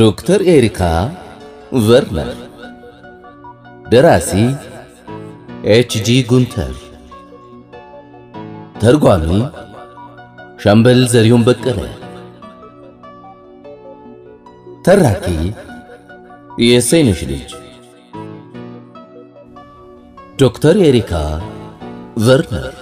ዶክተር ኤሪካ ቨርነር፣ ደራሲ ኤችጂ ጉንተር፣ ተርጓሚ ሻምበል ዘሪሁን በቀለ፣ ተራኪ የሰይነሽ ልጅ ዶክተር ኤሪካ ቨርነር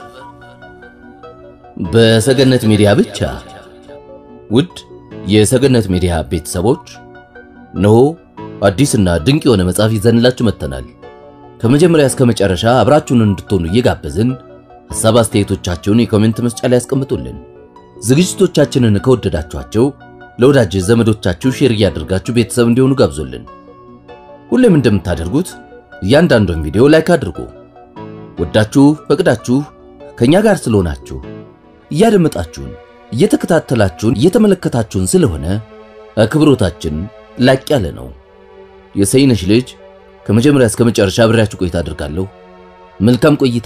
በሰገነት ሚዲያ ብቻ። ውድ የሰገነት ሚዲያ ቤተሰቦች እነሆ አዲስና ድንቅ የሆነ መጽሐፍ ይዘንላችሁ መጥተናል። ከመጀመሪያ እስከ መጨረሻ አብራችሁን እንድትሆኑ እየጋበዝን ሐሳብ አስተያየቶቻችሁን የኮሜንት መስጫ ላይ ያስቀምጡልን። ዝግጅቶቻችንን ከወደዳችኋቸው ለወዳጅ ዘመዶቻችሁ ሼር እያደርጋችሁ ቤተሰብ እንዲሆኑ ጋብዙልን። ሁሌም እንደምታደርጉት እያንዳንዱን ቪዲዮ ላይክ አድርጉ። ወዳችሁ ፈቅዳችሁ ከኛ ጋር ስለሆናችሁ እያደመጣችሁን እየተከታተላችሁን እየተመለከታችሁን ስለሆነ አክብሮታችን ላቅ ያለ ነው። የሰይነሽ ልጅ ከመጀመሪያ እስከ መጨረሻ አብሬያችሁ ቆይታ አድርጋለሁ። መልካም ቆይታ።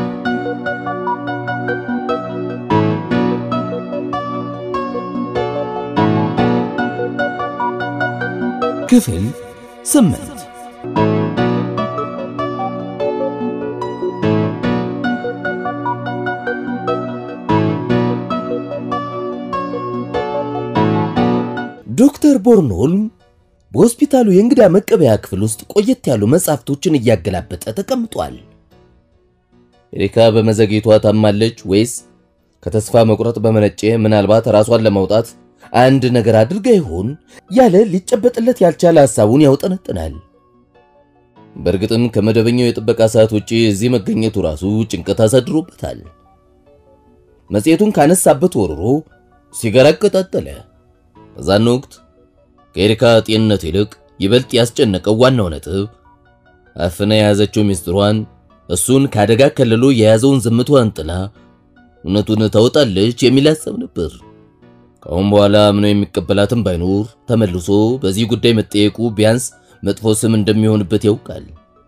ክፍል ስምንት ዶክተር ቦርንሆልም በሆስፒታሉ የእንግዳ መቀበያ ክፍል ውስጥ ቆየት ያሉ መጻሕፍቶችን እያገላበጠ ተቀምጧል። ኤሪካ በመዘግየቷ ታማለች ወይስ ከተስፋ መቁረጥ በመነጨ ምናልባት ራሷን ለማውጣት አንድ ነገር አድርጋ ይሆን ያለ ሊጨበጥለት ያልቻለ ሐሳቡን ያውጠነጥናል። በእርግጥም ከመደበኛው የጥበቃ ሰዓት ውጪ እዚህ መገኘቱ ራሱ ጭንቀት አሳድሮበታል። መጽሔቱን ካነሳበት ወርሮ ሲጋራ አቀጣጠለ። በዛን ወቅት ከኤሪካ ጤንነት ይልቅ ይበልጥ ያስጨነቀው ዋናው ነጥብ አፍና የያዘችው ሚስጥሯን እሱን ከአደጋ ከልሎ የያዘውን ዝምቷን ጥላ እውነቱን ታወጣለች የሚል ሐሳብ ነበር። ከአሁን በኋላ ምነው የሚቀበላትም ባይኖር ተመልሶ በዚህ ጉዳይ መጠየቁ ቢያንስ መጥፎ ስም እንደሚሆንበት ያውቃል።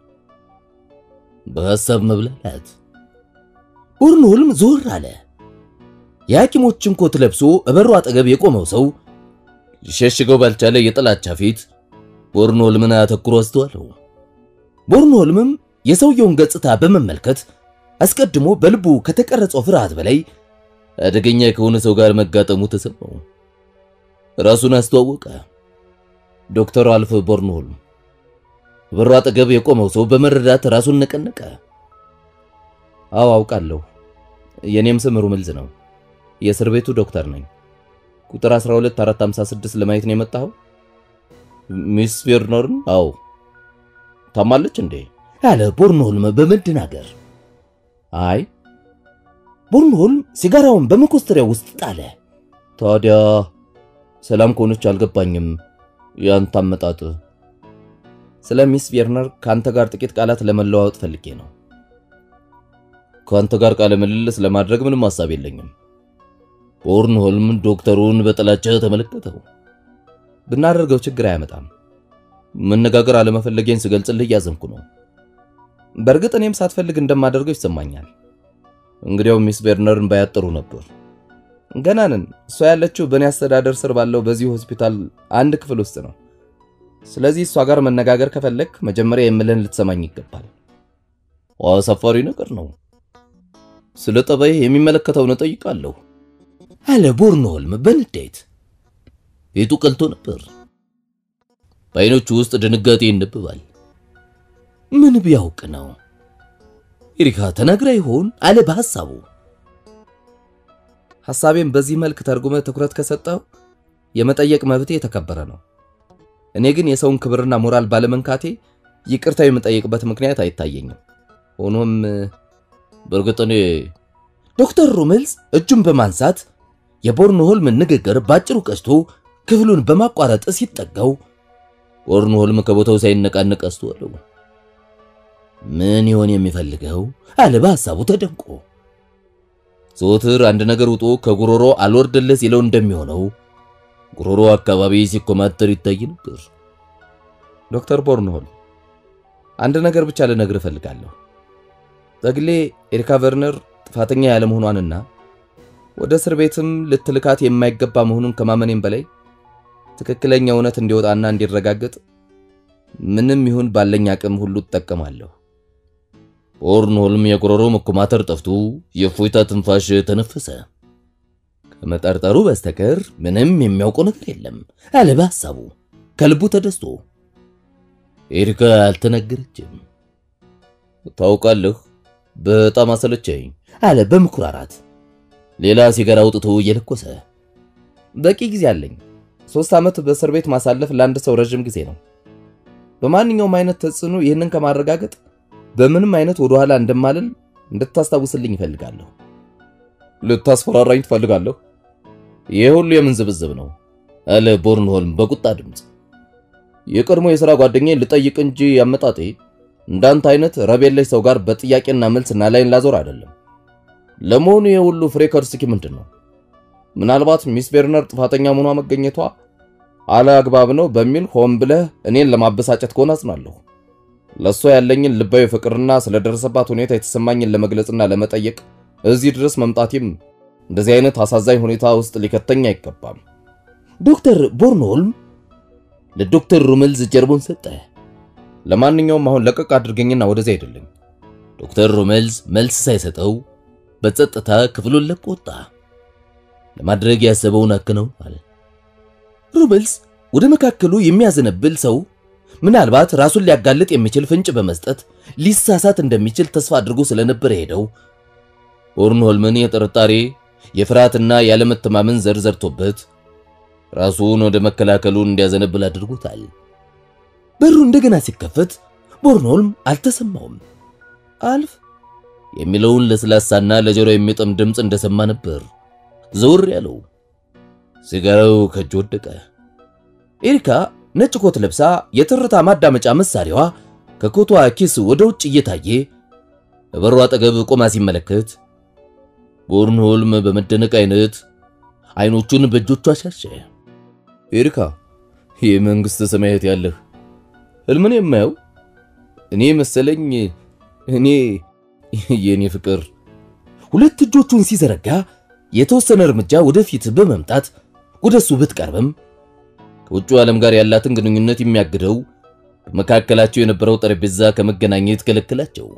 በሐሳብ መብላላት ቦርንሆልም ዞር አለ። የሐኪሞችን ኮት ለብሶ እበሩ አጠገብ የቆመው ሰው ሊሸሽገው ባልቻለ የጥላቻ ፊት ቦርንሆልምን አተኩሮ አስተዋለው። ቦርንሆልምም የሰውየውን ገጽታ በመመልከት አስቀድሞ በልቡ ከተቀረጸው ፍርሃት በላይ አደገኛ ከሆነ ሰው ጋር መጋጠሙ ተሰማው። ራሱን አስተዋወቀ። ዶክተር አልፍ ቦርንሆልም። በሩ አጠገብ የቆመው ሰው በመረዳት ራሱን ነቀነቀ። አዎ አውቃለሁ። የኔም ስም ሩምልዝ ነው። የእስር ቤቱ ዶክተር ነኝ። ቁጥር 12456 ለማየት ነው የመጣኸው? ሚስ ቬርነርን? አዎ። ታማለች እንዴ? አለ ቦርንሆልም በመደናገር። አይ ቦርንሆልም ሲጋራውን በመኮስተሪያ ውስጥ ጣለ። ታዲያ ሰላም ከሆነች አልገባኝም ያንተ አመጣጥ። ስለ ሚስ ቬርነር ከአንተ ጋር ጥቂት ቃላት ለመለዋወጥ ፈልጌ ነው። ከአንተ ጋር ቃለ ምልልስ ለማድረግ ምንም ሐሳብ የለኝም። ቦርንሆልም ዶክተሩን በጥላቻ ተመለከተው። ብናደርገው ችግር አያመጣም። መነጋገር አለመፈለጌን ስገልጽልህ እያዘንኩ ነው። በእርግጥ እኔም ሳትፈልግ እንደማደርገው ይሰማኛል። እንግዲያው ሚስ ቬርነርን ባያጠሩ ነበር። ገና ነን። እሷ ያለችው በእኔ አስተዳደር ስር ባለው በዚህ ሆስፒታል አንድ ክፍል ውስጥ ነው። ስለዚህ እሷ ጋር መነጋገር ከፈለግ መጀመሪያ የምልህን ልትሰማኝ ይገባል። አሳፋሪ ነገር ነው። ስለ ጠባይ የሚመለከተውን እጠይቃለሁ አለ ቦርንሆልም በንዴት። ፊቱ ቀልቶ ነበር። በዓይኖቹ ውስጥ ድንጋጤ ይነበባል። ምን ቢያውቅ ነው? ኤሪካ ተናግራ ይሆን አለ በሐሳቡ። ሐሳቤን በዚህ መልክ ተርጉመ ትኩረት ከሰጠው የመጠየቅ መብቴ የተከበረ ነው። እኔ ግን የሰውን ክብርና ሞራል ባለመንካቴ ይቅርታ የምጠይቅበት ምክንያት አይታየኝም። ሆኖም በእርግጥ እኔ ዶክተር ሩምልዝ እጁን በማንሳት የቦርንሆልምን ንግግር ባጭሩ ቀስቶ ክፍሉን በማቋረጥ ሲጠጋው ቦርንሆልም ከቦታው ሳይነቃነቅ አስተዋለው። ምን ይሆን የሚፈልገው አለ በሐሳቡ ተደንቆ። ዘወትር አንድ ነገር ውጦ ከጉሮሮ አልወርድልህ ሲለው እንደሚሆነው ጉሮሮ አካባቢ ሲኮማተር ይታይ ነበር። ዶክተር ቦርንሆልም አንድ ነገር ብቻ ልነግርህ እፈልጋለሁ። በግሌ ኤሪካ ቨርነር ጥፋተኛ ያለመሆኗንና ወደ እስር ቤትም ልትልካት የማይገባ መሆኑን ከማመኔም በላይ ትክክለኛ እውነት እንዲወጣና እንዲረጋገጥ ምንም ይሁን ባለኝ አቅም ሁሉ እጠቀማለሁ። ኦርንሆልም የጉሮሮ መኮማተር ጠፍቶ የእፎይታ ትንፋሽ ተነፈሰ። ከመጠርጠሩ በስተቀር ምንም የሚያውቀው ነገር የለም አለ በሐሳቡ ከልቡ ተደስቶ። ኤሪካ አልተናገረችም። ታውቃለህ፣ በጣም አሰለቸኝ አለ በምኩራራት ሌላ ሲጋራ አውጥቶ እየለኮሰ። በቂ ጊዜ አለኝ። ሶስት ዓመት በእስር ቤት ማሳለፍ ለአንድ ሰው ረዥም ጊዜ ነው። በማንኛውም አይነት ተጽዕኖ ይህንን ከማረጋገጥ በምንም አይነት ወደ ኋላ እንደማልል እንድታስታውስልኝ ይፈልጋለሁ። ልታስፈራራኝ ትፈልጋለህ? ይህ ሁሉ የምን ዝብዝብ ነው? አለ ቦርንሆልም በቁጣ ድምፅ። የቀድሞ የሥራ ጓደኛዬን ልጠይቅ እንጂ አመጣጤ እንዳንተ አይነት ረብ የለሽ ሰው ጋር በጥያቄና መልስ እና ላይን ላዞር አይደለም። ለመሆኑ ይህ ሁሉ ፍሬ ከርስኪ ምንድን ነው? ምናልባት ሚስ ቤርነር ጥፋተኛ መሆኗ መገኘቷ አለአግባብ ነው በሚል ሆን ብለህ እኔን ለማበሳጨት ከሆነ አጽናለሁ። ለእሷ ያለኝን ልባዊ ፍቅርና ስለደረሰባት ሁኔታ የተሰማኝን ለመግለጽና ለመጠየቅ እዚህ ድረስ መምጣቴም እንደዚህ አይነት አሳዛኝ ሁኔታ ውስጥ ሊከተኝ አይገባም። ዶክተር ቦርንሆልም ለዶክተር ሩምልዝ ጀርቦን ሰጠ። ለማንኛውም አሁን ለቀቅ አድርገኝና ወደዚያ አይደለኝ። ዶክተር ሩምልዝ መልስ ሳይሰጠው በጸጥታ ክፍሉን ለቆ ወጣ። ለማድረግ ያሰበውን አከናውኗል። ሩምልዝ ወደ መካከሉ የሚያዘነብል ሰው ምናልባት ራሱን ሊያጋልጥ የሚችል ፍንጭ በመስጠት ሊሳሳት እንደሚችል ተስፋ አድርጎ ስለነበር ሄደው ቦርንሆልምን የጥርጣሬ የፍርሃትና ያለመተማመን ዘር ዘርቶበት ራሱን ወደ መከላከሉ እንዲያዘነብል አድርጎታል። በሩ እንደገና ሲከፈት ቦርንሆልም አልተሰማውም። አልፍ የሚለውን ለስላሳና ለጆሮ የሚጥም ድምፅ እንደሰማ ነበር ዘውር ያለው። ሲጋራው ከእጅ ወደቀ። ኤሪካ ነጭ ኮት ለብሳ የትርታ ማዳመጫ መሳሪያዋ ከኮቷ ኪስ ወደ ውጭ እየታየ በበሩ አጠገብ ቆማ ሲመለከት ቦርንሆልም በመደነቅ አይነት አይኖቹን በእጆቿ አሻሸ። ኤሪካ የመንግስት ሰማያት ያለህ ህልምን የማየው እኔ መሰለኝ። እኔ የኔ ፍቅር ሁለት እጆቹን ሲዘረጋ የተወሰነ እርምጃ ወደፊት በመምጣት ወደሱ ብትቀርብም ከውጭ ዓለም ጋር ያላትን ግንኙነት የሚያግደው በመካከላቸው የነበረው ጠረጴዛ ከመገናኘት ከለከላቸው።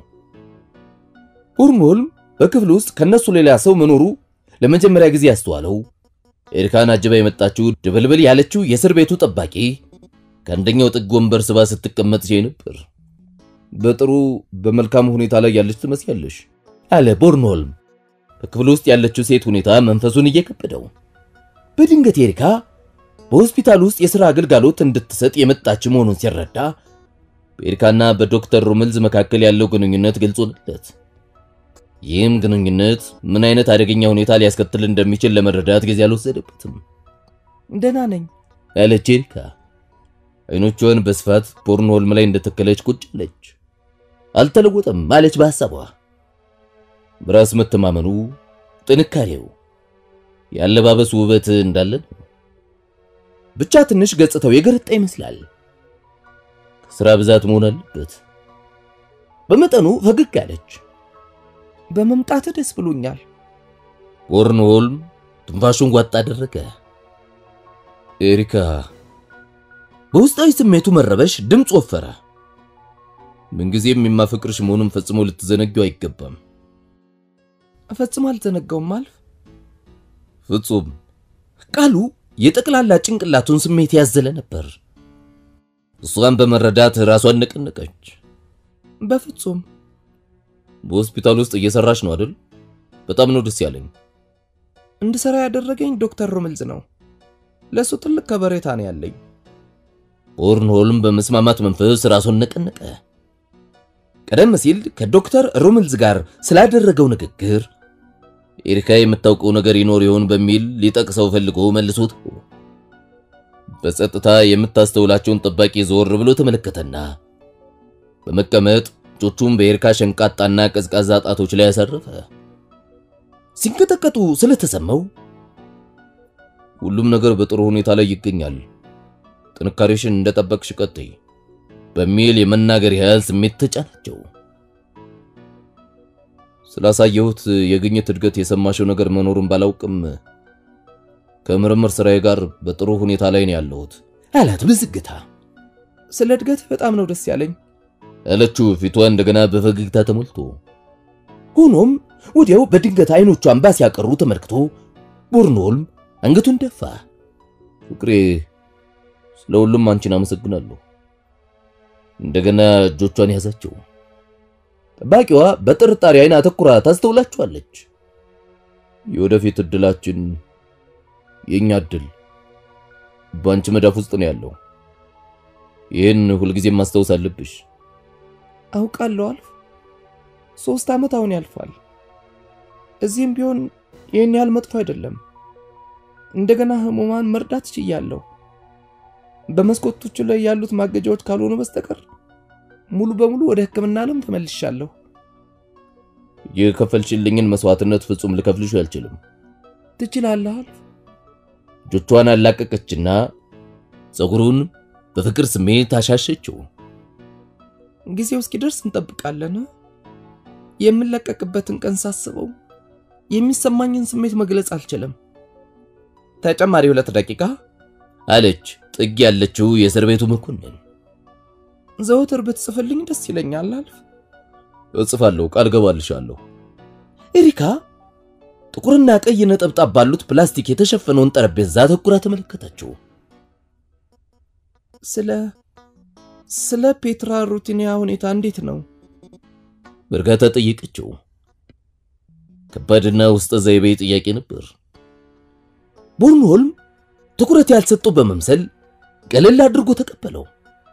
ቦርንሆልም በክፍል ውስጥ ከነሱ ሌላ ሰው መኖሩ ለመጀመሪያ ጊዜ ያስተዋለው ኤሪካን አጅባ የመጣችው ድብልብል ያለችው የእስር ቤቱ ጠባቂ ከአንደኛው ጥግ ወንበር ስባ ስትቀመጥ ሲያይ ነበር። በጥሩ በመልካም ሁኔታ ላይ ያለች ትመስያለሽ አለ ቦርንሆልም በክፍል ውስጥ ያለችው ሴት ሁኔታ መንፈሱን እየከበደው። በድንገት ኤሪካ በሆስፒታል ውስጥ የሥራ አገልጋሎት እንድትሰጥ የመጣች መሆኑን ሲረዳ በኤሪካና በዶክተር ሩምልዝ መካከል ያለው ግንኙነት ግልጽ ሆነለት። ይህም ግንኙነት ምን አይነት አደገኛ ሁኔታ ሊያስከትል እንደሚችል ለመረዳት ጊዜ አልወሰደበትም። ደህና ነኝ ያለች ኤሪካ አይኖቿን በስፋት ቦርንሆልም ላይ እንደተከለች ቁጭ አለች። አልተለወጠም አለች በሐሳቧ። በራስ መተማመኑ፣ ጥንካሬው፣ የአለባበስ ውበት እንዳለ ነው። ብቻ ትንሽ ገጽታው የገረጣ ይመስላል። ከስራ ብዛት መሆን አለበት። በመጠኑ ፈገግ አለች። በመምጣት ደስ ብሎኛል። ቦርንሆልም ትንፋሹን ጓጥ አደረገ። ኤሪካ በውስጣዊ ስሜቱ መረበሽ ድምፅ ወፈረ። ምንጊዜም የማፈቅርሽ መሆኑን ፈጽሞ ልትዘነጊው አይገባም። ፈጽሞ አልዘነጋውም አልፍ ፍጹም ቃሉ የጠቅላላ ጭንቅላቱን ስሜት ያዘለ ነበር። እሷን በመረዳት ራሷን ነቀነቀች። በፍጹም በሆስፒታል ውስጥ እየሰራሽ ነው አይደል? በጣም ነው ደስ ያለኝ። እንድሰራ ያደረገኝ ዶክተር ሩምልዝ ነው። ለእሱ ትልቅ ከበሬታ ነው ያለኝ። ቦርንሆልም በመስማማት መንፈስ ራሱን ነቀነቀ። ቀደም ሲል ከዶክተር ሩምልዝ ጋር ስላደረገው ንግግር ኤሪካ የምታውቀው ነገር ይኖር ይሆን በሚል ሊጠቅሰው ፈልጎ መልሶት በጸጥታ የምታስተውላቸውን ጠባቂ ዞር ብሎ ተመለከተና በመቀመጥ እጆቹን በኤሪካ ሸንቃጣና ቀዝቃዛ ጣቶች ላይ ያሳረፈ። ሲንቀጠቀጡ ስለተሰማው ሁሉም ነገር በጥሩ ሁኔታ ላይ ይገኛል፣ ጥንካሬሽን እንደጠበቅሽ ቀጥይ በሚል የመናገር ያህል ስሜት ተጫናቸው። ስላሳየሁት የግኝት እድገት የሰማሽው ነገር መኖሩን ባላውቅም ከምርምር ስራዬ ጋር በጥሩ ሁኔታ ላይ ነው ያለሁት አላት በዝግታ። ስለ እድገት በጣም ነው ደስ ያለኝ አለችው ፊቷ እንደገና በፈገግታ ተሞልቶ። ሆኖም ወዲያው በድንገት አይኖቿን እንባ ሲያቀሩ ተመልክቶ ቦርንሆልም አንገቱን ደፋ። ፍቅሬ፣ ስለ ሁሉም አንቺን አመሰግናለሁ። እንደገና እጆቿን ያዛቸው። ጠባቂዋ በጥርጣሬ አይን አተኩራ ታስተውላችኋለች። የወደፊት እድላችን የኛ እድል በአንቺ መዳፍ ውስጥ ነው ያለው። ይህን ሁልጊዜም ማስታወስ አለብሽ። አውቃለሁ አልፍ ሶስት ዓመት አሁን ያልፋል። እዚህም ቢሆን ይህን ያህል መጥፎ አይደለም። እንደገና ህሙማን መርዳት ችያለሁ። በመስኮቶቹ ላይ ያሉት ማገጃዎች ካልሆኑ በስተቀር ሙሉ በሙሉ ወደ ሕክምና ዓለም ተመልሻለሁ። የከፈልሽልኝን መስዋዕትነት ፍጹም ልከፍልሽ አልችልም። ትችላለህ አልፍ። እጆቿን አላቀቀችና ፀጉሩን በፍቅር ስሜት አሻሸችው። ጊዜው እስኪደርስ እንጠብቃለን። የምለቀቅበትን ቀን ሳስበው የሚሰማኝን ስሜት መግለጽ አልችልም። ተጨማሪ ሁለት ደቂቃ አለች ጥግ ያለችው የእስር ቤቱ መኮንን። ዘወትር ብትጽፍልኝ ደስ ይለኛል አልፍ። እጽፋለሁ፣ ቃል ገባልሻለሁ። ኤሪካ ጥቁርና ቀይ ነጠብጣብ ባሉት ፕላስቲክ የተሸፈነውን ጠረጴዛ አተኩራ ተመለከተችው። ስለ ስለ ፔትራ ሩቲኒያ ሁኔታ እንዴት ነው? በእርጋታ ጠየቀችው። ከባድና ውስጠ ዘይቤ ጥያቄ ነበር። ቦርንሆልም ትኩረት ያልሰጠው በመምሰል ቀለል አድርጎ ተቀበለው።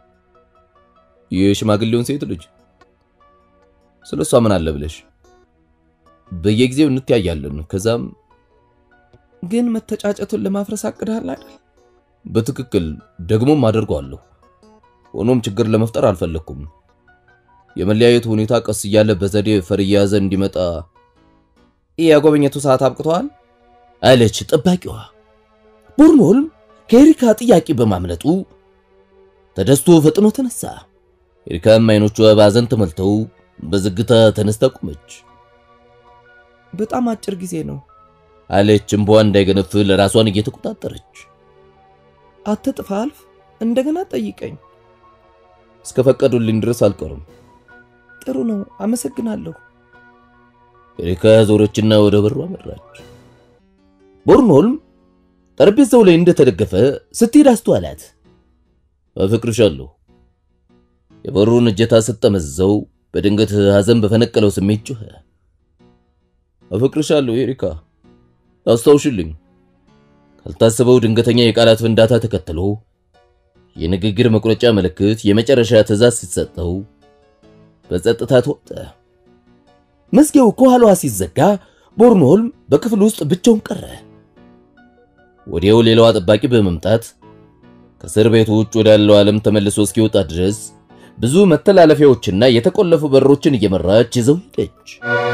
የሽማግሌውን ሴት ልጅ ስለ እሷ ምን አለ ብለሽ? በየጊዜው እንተያያለን። ከዛም ግን መተጫጨቱን ለማፍረስ አቅዳል አይደል? በትክክል ደግሞም አደርገዋለሁ። ሆኖም ችግር ለመፍጠር አልፈለኩም። የመለያየቱ ሁኔታ ቀስ እያለ በዘዴ ፈር እየያዘ እንዲመጣ የጎብኘቱ ሰዓት አብቅተዋል አለች ጠባቂዋ። ቦርንሆልም ከኤሪካ ጥያቄ በማምለጡ ተደስቶ ፈጥኖ ተነሳ። ኤሪካም አይኖቿ በሐዘን ተሞልተው በዝግታ ተነስታ ቆመች። በጣም አጭር ጊዜ ነው አለች እምባዋ እንዳይገነፍል ራሷን እየተቆጣጠረች። አትጥፋ አልፍ፣ እንደገና ጠይቀኝ። እስከፈቀዱልኝ ድረስ አልቀርም። ጥሩ ነው፣ አመሰግናለሁ። ኤሪካ ዞረችና ወደ በሩ አመራች። ቦርንሆልም ጠረጴዛው ላይ እንደተደገፈ ስትሄድ አስተዋላት። አፈቅርሻለሁ። የበሩን እጀታ ስትጠመዝዘው በድንገት ሐዘን በፈነቀለው ስሜት ጮኸ። አፈቅርሻለሁ ኤሪካ፣ አስታውሽልኝ። ካልታሰበው ድንገተኛ የቃላት ፍንዳታ ተከትሎ የንግግር መቁረጫ ምልክት የመጨረሻ ትዕዛዝ ሲሰጠው በጸጥታ ተወጠ። መዝጊያው ከኋላዋ ሲዘጋ ቦርንሆልም በክፍል ውስጥ ብቻውን ቀረ። ወዲያው ሌላዋ ጠባቂ በመምጣት ከእስር ቤቱ ውጭ ወዳለው ዓለም ተመልሶ እስኪወጣ ድረስ ብዙ መተላለፊያዎችና የተቆለፉ በሮችን እየመራች ይዘው ሄደች።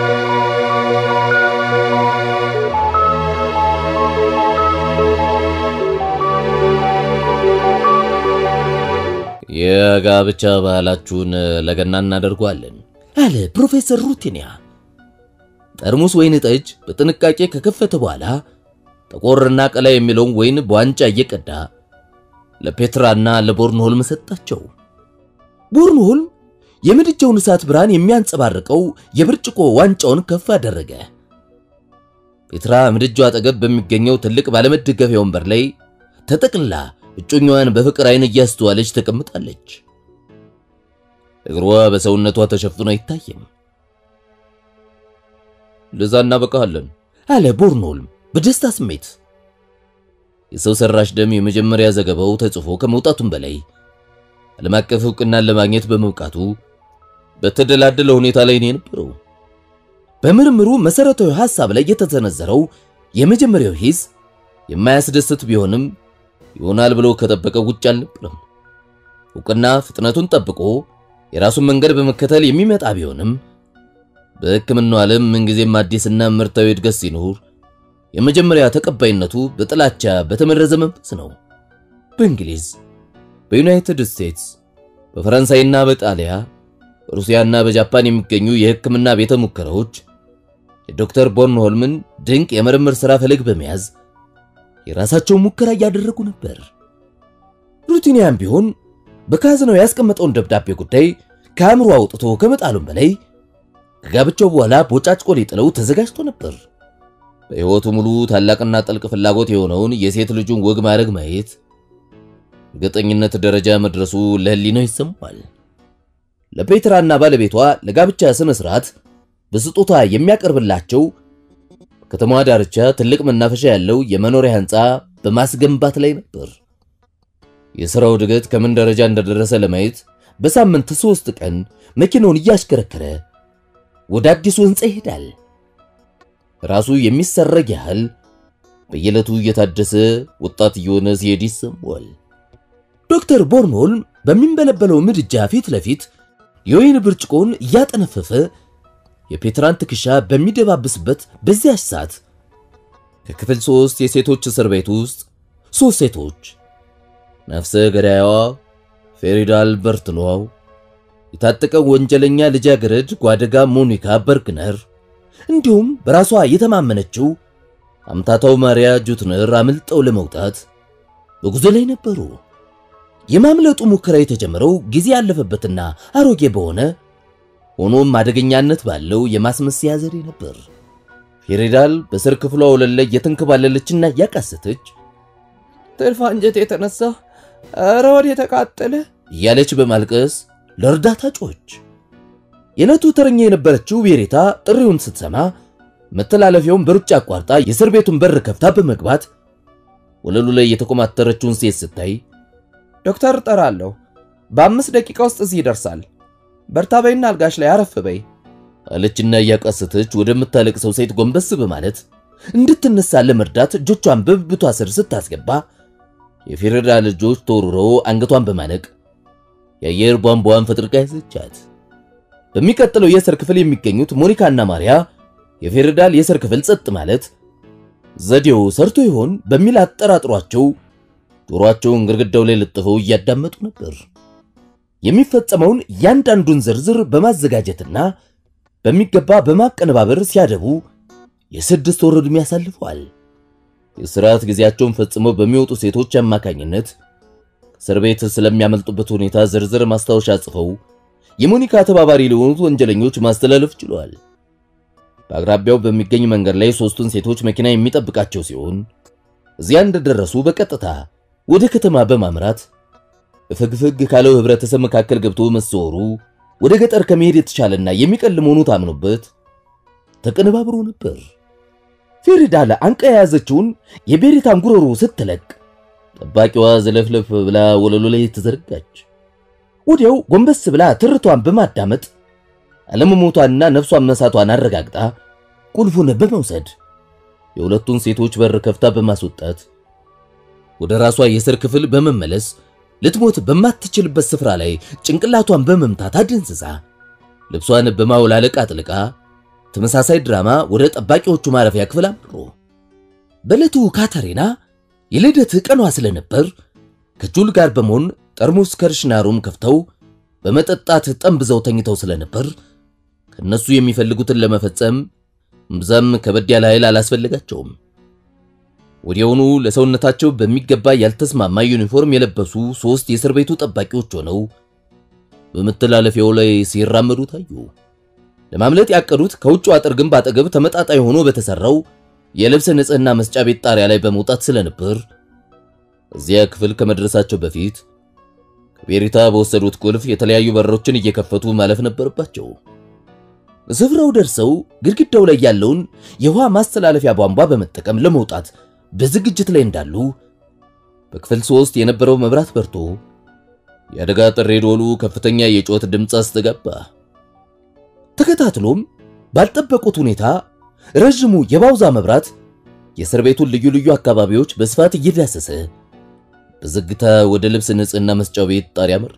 የጋብቻ ባህላችሁን ለገና እናደርጓለን አለ ፕሮፌሰር ሩቲኒያ። ጠርሙስ ወይን ጠጅ በጥንቃቄ ከከፈተ በኋላ ጠቆርና ቀላ የሚለውን ወይን በዋንጫ እየቀዳ ለፔትራና ለቦርንሆልም ሰጣቸው። ቦርንሆልም የምድጃውን እሳት ብርሃን የሚያንጸባርቀው የብርጭቆ ዋንጫውን ከፍ አደረገ። ፔትራ ምድጃው አጠገብ በሚገኘው ትልቅ ባለመደገፊያ ወንበር ላይ ተጠቅልላ እጮኛዋን በፍቅር አይን እያስተዋለች ተቀምጣለች። እግሯ በሰውነቷ ተሸፍኖ አይታይም። ለዛ እናበቃለን አለ ቦርንሆልም በደስታ ስሜት። የሰው ሰራሽ ደም የመጀመሪያ ዘገባው ተጽፎ ከመውጣቱም በላይ ዓለም አቀፍ እውቅናን ለማግኘት በመብቃቱ በተደላደለ ሁኔታ ላይ ነው የነበረው። በምርምሩ መሰረታዊ ሐሳብ ላይ የተሰነዘረው የመጀመሪያው ሂስ የማያስደስት ቢሆንም ይሆናል ብሎ ከጠበቀው ውጭ አልነበረም። እውቅና ፍጥነቱን ጠብቆ የራሱን መንገድ በመከተል የሚመጣ ቢሆንም በሕክምናው ዓለም ምንጊዜም አዲስና ምርታዊ እድገት ሲኖር የመጀመሪያ ተቀባይነቱ በጥላቻ በተመረዘ መንፈስ ነው። በእንግሊዝ፣ በዩናይትድ ስቴትስ፣ በፈረንሳይና በጣሊያ፣ በሩሲያና በጃፓን የሚገኙ የሕክምና ቤተ ሙከራዎች የዶክተር ቦርንሆልምን ድንቅ የምርምር ሥራ ፈለግ በመያዝ የራሳቸውን ሙከራ እያደረጉ ነበር። ሩቲኒያም ቢሆን በካዝናው ያስቀመጠውን ደብዳቤ ጉዳይ ከአእምሮ አውጥቶ ከመጣሉም በላይ ከጋብቻው በኋላ ቦጫጭቆ ሊጥለው ተዘጋጅቶ ነበር። በሕይወቱ ሙሉ ታላቅና ጥልቅ ፍላጎት የሆነውን የሴት ልጁን ወግ ማድረግ ማየት እርግጠኝነት ደረጃ መድረሱ ለሕሊናው ይሰማል። ለፔትራና ባለቤቷ ለጋብቻ ስነ ስርዓት በስጦታ የሚያቀርብላቸው በከተማዋ ዳርቻ ትልቅ መናፈሻ ያለው የመኖሪያ ሕንፃ በማስገንባት ላይ ነበር። የሥራው እድገት ከምን ደረጃ እንደደረሰ ለማየት በሳምንት ሦስት ቀን መኪናውን እያሽከረከረ ወደ አዲሱ ሕንፃ ይሄዳል። ራሱ የሚሰረግ ያህል በየዕለቱ እየታደሰ ወጣት እየሆነ ሲሄድ ይሰማዋል። ዶክተር ቦርንሆልም በሚንበለበለው ምድጃ ፊት ለፊት የወይን ብርጭቆውን እያጠነፈፈ የፔትራን ትከሻ በሚደባብስበት በዚያች ሰዓት ከክፍል ሶስት የሴቶች እስር ቤት ውስጥ ሶስት ሴቶች ነፍሰ ገዳያዋ ፌሪዳ አልበርትሎው፣ የታጠቀው ወንጀለኛ ልጃገረድ ጓደጋ ሞኒካ በርግነር እንዲሁም በራሷ የተማመነችው አምታታው ማሪያ ጁትነር አምልጠው ለመውጣት በጉዞ ላይ ነበሩ። የማምለጡ ሙከራ የተጀመረው ጊዜ ያለፈበትና አሮጌ በሆነ ሆኖም አደገኛነት ባለው የማስመሰያ ዘዴ ነበር። ፌሪዳል በስር ክፍሏ ወለል ላይ እየተንከባለለችና እያቃሰተች ትርፍ አንጀት የተነሳ ኧረ ወደ የተቃጠለ እያለች በማልቀስ ለእርዳታ ጮች። የዕለቱ ተረኛ የነበረችው ቤሬታ ጥሪውን ስትሰማ መተላለፊያውን በሩጫ አቋርጣ የእስር ቤቱን በር ከፍታ በመግባት ወለሉ ላይ የተኮማተረችውን ሴት ስታይ ዶክተር እጠራለሁ፣ በአምስት ደቂቃ ውስጥ እዚህ ይደርሳል። በርታ በይና አልጋሽ ላይ አረፍ በይ አለችና እያቃሰተች ወደምታለቅሰው ሴት ጎንበስ በማለት እንድትነሳ ለመርዳት እጆቿን በብብቷ ስር ስታስገባ የፌሬዳ ልጆች ተወርረው አንገቷን በማነቅ የአየር ቧንቧን ፈጥርቃ ያዘቻት። በሚቀጥለው የእስር ክፍል የሚገኙት ሞኒካና ማሪያ የፌሬዳል የእስር ክፍል ጸጥ ማለት ዘዴው ሰርቶ ይሆን በሚል አጠራጥሯቸው ጆሮአቸውን ግድግዳው ላይ ለጥፈው እያዳመጡ ነበር። የሚፈጸመውን እያንዳንዱን ዝርዝር በማዘጋጀትና በሚገባ በማቀነባበር ሲያደቡ የስድስት ወር ዕድሜ ያሳልፈዋል። የሥርዓት ጊዜያቸውን ፈጽመው በሚወጡ ሴቶች አማካኝነት እስር ቤት ስለሚያመልጡበት ሁኔታ ዝርዝር ማስታወሻ ጽፈው የሞኒካ ተባባሪ ለሆኑት ወንጀለኞች ማስተላለፍ ችለዋል። በአቅራቢያው በሚገኝ መንገድ ላይ ሦስቱን ሴቶች መኪና የሚጠብቃቸው ሲሆን እዚያ እንደደረሱ በቀጥታ ወደ ከተማ በማምራት በፍግፍግ ካለው ህብረተሰብ መካከል ገብቶ መሰወሩ ወደ ገጠር ከመሄድ የተሻለና የሚቀል መሆኑ ታምኖበት ተቀነባብሮ ነበር። ፌሪዳል አንቃ የያዘችውን የቤሪታን ጉሮሮ ስትለቅ ጠባቂዋ ዘለፍለፍ ብላ ወለሉ ላይ ተዘረጋች። ወዲያው ጎንበስ ብላ ትርቷን በማዳመጥ አለመሞቷንና ነፍሷን መሳቷን አረጋግጣ ቁልፉን በመውሰድ የሁለቱን ሴቶች በር ከፍታ በማስወጣት ወደ ራሷ የእስር ክፍል በመመለስ ልትሞት በማትችልበት ስፍራ ላይ ጭንቅላቷን በመምታት አደንዝዛ ልብሷን በማውላለቅ አጥልቃ ተመሳሳይ ድራማ ወደ ጠባቂዎቹ ማረፊያ ክፍል አምሮ በዕለቱ ካተሪና የልደት ቀኗ ስለነበር ከጁል ጋር በመሆን ጠርሙስ ከርሽናሩም ከፍተው በመጠጣት ጠንብዘው ተኝተው ስለነበር ከነሱ የሚፈልጉትን ለመፈጸም እምብዛም ከበድ ያለ ኃይል አላስፈልጋቸውም። ወዲያውኑ ለሰውነታቸው በሚገባ ያልተስማማ ዩኒፎርም የለበሱ ሶስት የእስር ቤቱ ጠባቂዎች ሆነው በመተላለፊያው ላይ ሲራመዱ ታዩ። ለማምለጥ ያቀዱት ከውጭ አጥር ግንብ አጠገብ ተመጣጣኝ ሆኖ በተሰራው የልብስ ንጽህና መስጫ ቤት ጣሪያ ላይ በመውጣት ስለነበር እዚያ ክፍል ከመድረሳቸው በፊት ከቤሪታ በወሰዱት ቁልፍ የተለያዩ በሮችን እየከፈቱ ማለፍ ነበረባቸው። ስፍራው ደርሰው ግድግዳው ላይ ያለውን የውሃ ማስተላለፊያ ቧንቧ በመጠቀም ለመውጣት በዝግጅት ላይ እንዳሉ በክፍል ሶስት የነበረው መብራት በርቶ የአደጋ ጥሪ ደወሉ ከፍተኛ የጩኸት ድምፅ አስተጋባ። ተከታትሎም ባልጠበቁት ሁኔታ ረዥሙ የባውዛ መብራት የእስር ቤቱን ልዩ ልዩ አካባቢዎች በስፋት እየዳሰሰ በዝግታ ወደ ልብስ ንጽህና መስጫው ቤት ጣሪያ መራ።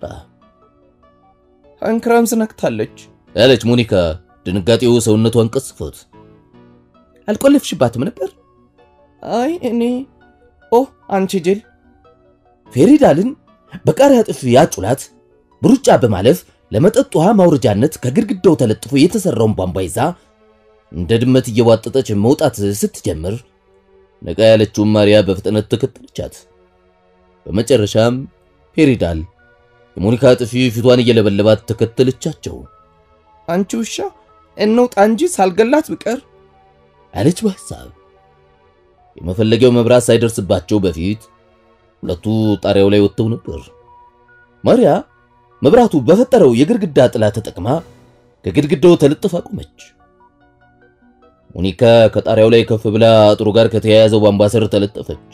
አንክራምስ ነክታለች ያለች ሞኒካ ድንጋጤው ሰውነቷን ቀስፎት። አልቆለፍሽባትም ነበር? አይ እኔ ኦ አንቺ ጅል። ፌሪዳልን በቃሪያ ጥፊ ያጩላት በሩጫ በማለፍ ለመጠጥ ውሃ ማውረጃነት ከግድግዳው ተለጥፎ የተሰራውን ቧንቧ ይዛ እንደ ድመት እየዋጠጠች መውጣት ስትጀምር ነቃ ያለችውን ማርያ በፍጥነት ተከተለቻት። በመጨረሻም ፔሪዳል የሞኒካ ጥፊ ፊቷን እየለበለባት ተከተለቻቸው። አንቺ ውሻ እንውጣ እንጂ ሳልገላት ብቀር አለች በሐሳብ። የመፈለጊያው መብራት ሳይደርስባቸው በፊት ሁለቱ ጣሪያው ላይ ወጥተው ነበር። ማርያ መብራቱ በፈጠረው የግድግዳ ጥላ ተጠቅማ ከግድግዳው ተለጥፋ ቆመች። ሞኒካ ከጣሪያው ላይ ከፍ ብላ አጥሩ ጋር ከተያያዘው ቧንቧ ስር ተለጠፈች።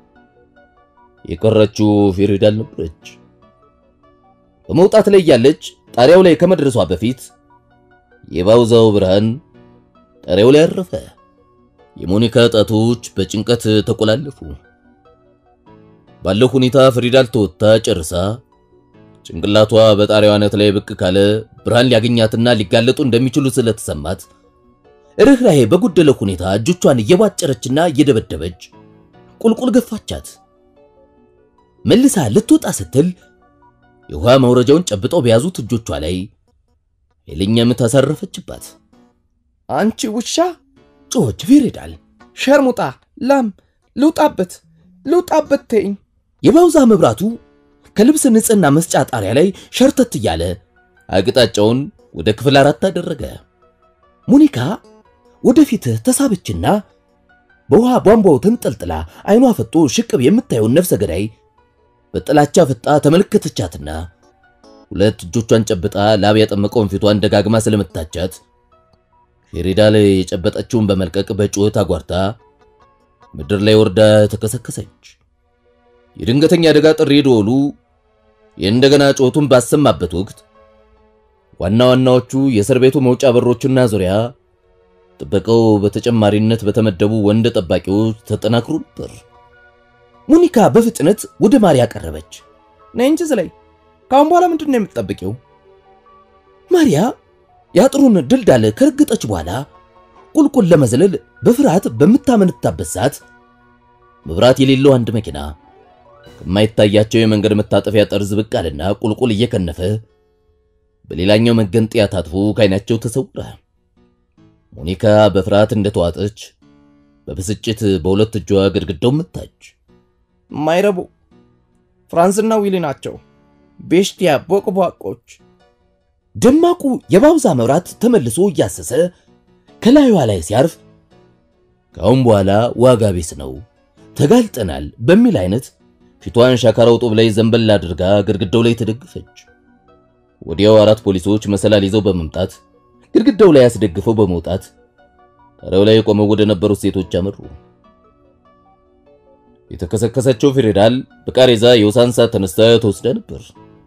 የቀረችው ፌሪዳል ነበረች። በመውጣት ላይ ያለች ጣሪያው ላይ ከመድረሷ በፊት የባውዛው ብርሃን ጣሪያው ላይ አረፈ። የሞኒካ ጣቶች በጭንቀት ተቆላለፉ። ባለው ሁኔታ ፍሪዳል ተወጥታ ጨርሳ ጭንቅላቷ በጣሪያው አናት ላይ ብቅ ካለ ብርሃን ሊያገኛትና ሊጋለጡ እንደሚችሉ ስለተሰማት ርኅራሄ በጎደለው ሁኔታ እጆቿን እየቧጨረችና እየደበደበች ቁልቁል ገፋቻት። መልሳ ልትወጣ ስትል የውሃ መውረጃውን ጨብጠው በያዙት እጆቿ ላይ ኃይለኛ ምት አሳረፈችባት። አንቺ ውሻ ጮኸች ፌሪዳል። ሸርሙጣ ላም ልውጣበት ልውጣበት ተይኝ። የባውዛ መብራቱ ከልብስ ንጽህና መስጫ ጣሪያ ላይ ሸርተት እያለ አቅጣጫውን ወደ ክፍል አራት አደረገ። ሞኒካ ወደፊት ተሳበችና በውሃ ቧንቧው ተንጠልጥላ አይኗ ፈጦ ሽቅብ የምታየውን ነፍሰ ገዳይ በጥላቻ ፍጣ ተመለከተቻትና ሁለት እጆቿን ጨብጣ ላብ ያጠመቀውን ፊቷን ደጋግማ ስለመታቻት ፌሪዳል የጨበጠችውን በመልቀቅ በጩኸት አጓርታ ምድር ላይ ወርዳ ተከሰከሰች። የድንገተኛ አደጋ ጥሪ ደወሉ የእንደገና ጩኸቱን ባሰማበት ወቅት ዋና ዋናዎቹ የእስር ቤቱ መውጫ በሮችና ዙሪያ ጥበቃው በተጨማሪነት በተመደቡ ወንድ ጠባቂዎች ተጠናክሮ ነበር። ሞኒካ በፍጥነት ወደ ማርያ ቀረበች። ነይ እንጂ ዝለይ። ከአሁን በኋላ ምንድን ነው የምትጠብቂው? ማርያ የአጥሩን ድልዳል ከረገጠች በኋላ ቁልቁል ለመዝለል በፍርሃት በምታመነታበት ሰዓት መብራት የሌለው አንድ መኪና ከማይታያቸው የመንገድ መታጠፊያ ጠርዝ ብቅ አለና ቁልቁል እየከነፈ በሌላኛው መገንጠያ ታጥፎ ከዓይናቸው ተሰወረ። ሞኒካ በፍርሃት እንደተዋጠች በብስጭት በሁለት እጇ ግድግዳው መታች። ማይረቡ ፍራንስና ዊሊ ናቸው። ቤሽቲያ ቦቅቧቆች። ደማቁ የባውዛ መብራት ተመልሶ እያሰሰ ከላዩዋ ላይ ሲያርፍ ከአሁን በኋላ ዋጋ ቢስ ነው ተጋልጠናል በሚል አይነት ፊቷን ሻካራው ጡብ ላይ ዘንበል አድርጋ ግድግዳው ላይ ተደግፈች። ወዲያው አራት ፖሊሶች መሰላል ይዘው በመምጣት ግድግዳው ላይ አስደግፈው በመውጣት ጣሪያው ላይ ቆመው ወደ ነበሩት ሴቶች አመሩ። የተከሰከሰችው ፌዴራል በቃሬዛ የውሳንሳ ተነስታ ተወስዳ ነበር።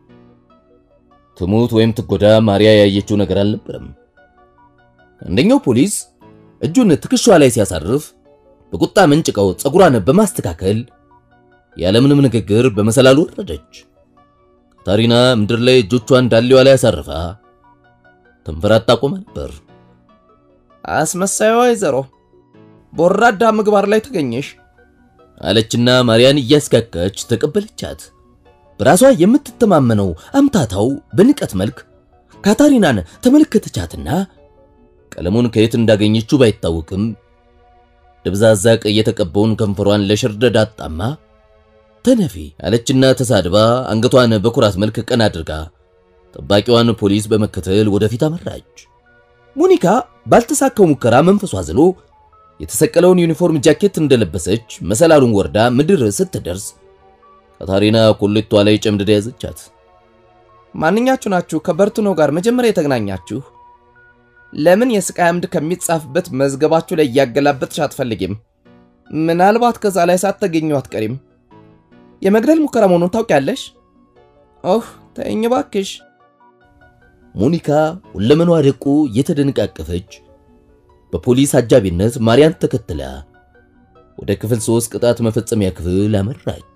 ትሙት ወይም ትጎዳ ማርያ ያየችው ነገር አልነበረም። አንደኛው ፖሊስ እጁን ትከሻዋ ላይ ሲያሳርፍ በቁጣ መንጭቀው ፀጉሯን በማስተካከል ያለምንም ንግግር በመሰላሉ ወረደች። ካታሪና ምድር ላይ እጆቿን ዳሌዋ ላይ አሳርፋ ተንፈራታ ቆማ ነበር። አስመሳይዋ ወይዘሮ በወራዳ ምግባር ላይ ተገኘሽ አለችና ማርያን እያስጋጋች ተቀበለቻት። በራሷ የምትተማመነው አምታታው በንቀት መልክ ካታሪናን ተመለከተቻትና ቀለሙን ከየት እንዳገኘችው ባይታወቅም ደብዛዛ ቀይ የተቀባውን ከንፈሯን ለሽርደድ አጣማ ተነፊ አለችና ተሳድባ አንገቷን በኩራት መልክ ቀና አድርጋ ጠባቂዋን ፖሊስ በመከተል ወደፊት አመራች። ሞኒካ ባልተሳካው ሙከራ መንፈሷ ዝሎ የተሰቀለውን ዩኒፎርም ጃኬት እንደለበሰች መሰላሉን ወርዳ ምድር ስትደርስ ካታሪና ኮሌቷ ላይ ጨምድዳ ያዘቻት። ማንኛችሁ ናችሁ ከበርትኖ ጋር መጀመሪያ የተገናኛችሁ? ለምን የስቃይ አምድ ከሚጻፍበት መዝገባችሁ ላይ እያገላበጥሽ አትፈልጊም? ምናልባት ከዛ ላይ ሳትገኙ አትቀሪም። የመግደል ሙከራ መሆኑን ታውቂያለሽ? ኦህ ተይኝ እባክሽ። ሞኒካ ሁለመኗ ደቆ እየተደነቃቀፈች በፖሊስ አጃቢነት ማርያን ተከትላ ወደ ክፍል ሶስት ቅጣት መፈጸሚያ ክፍል አመራች።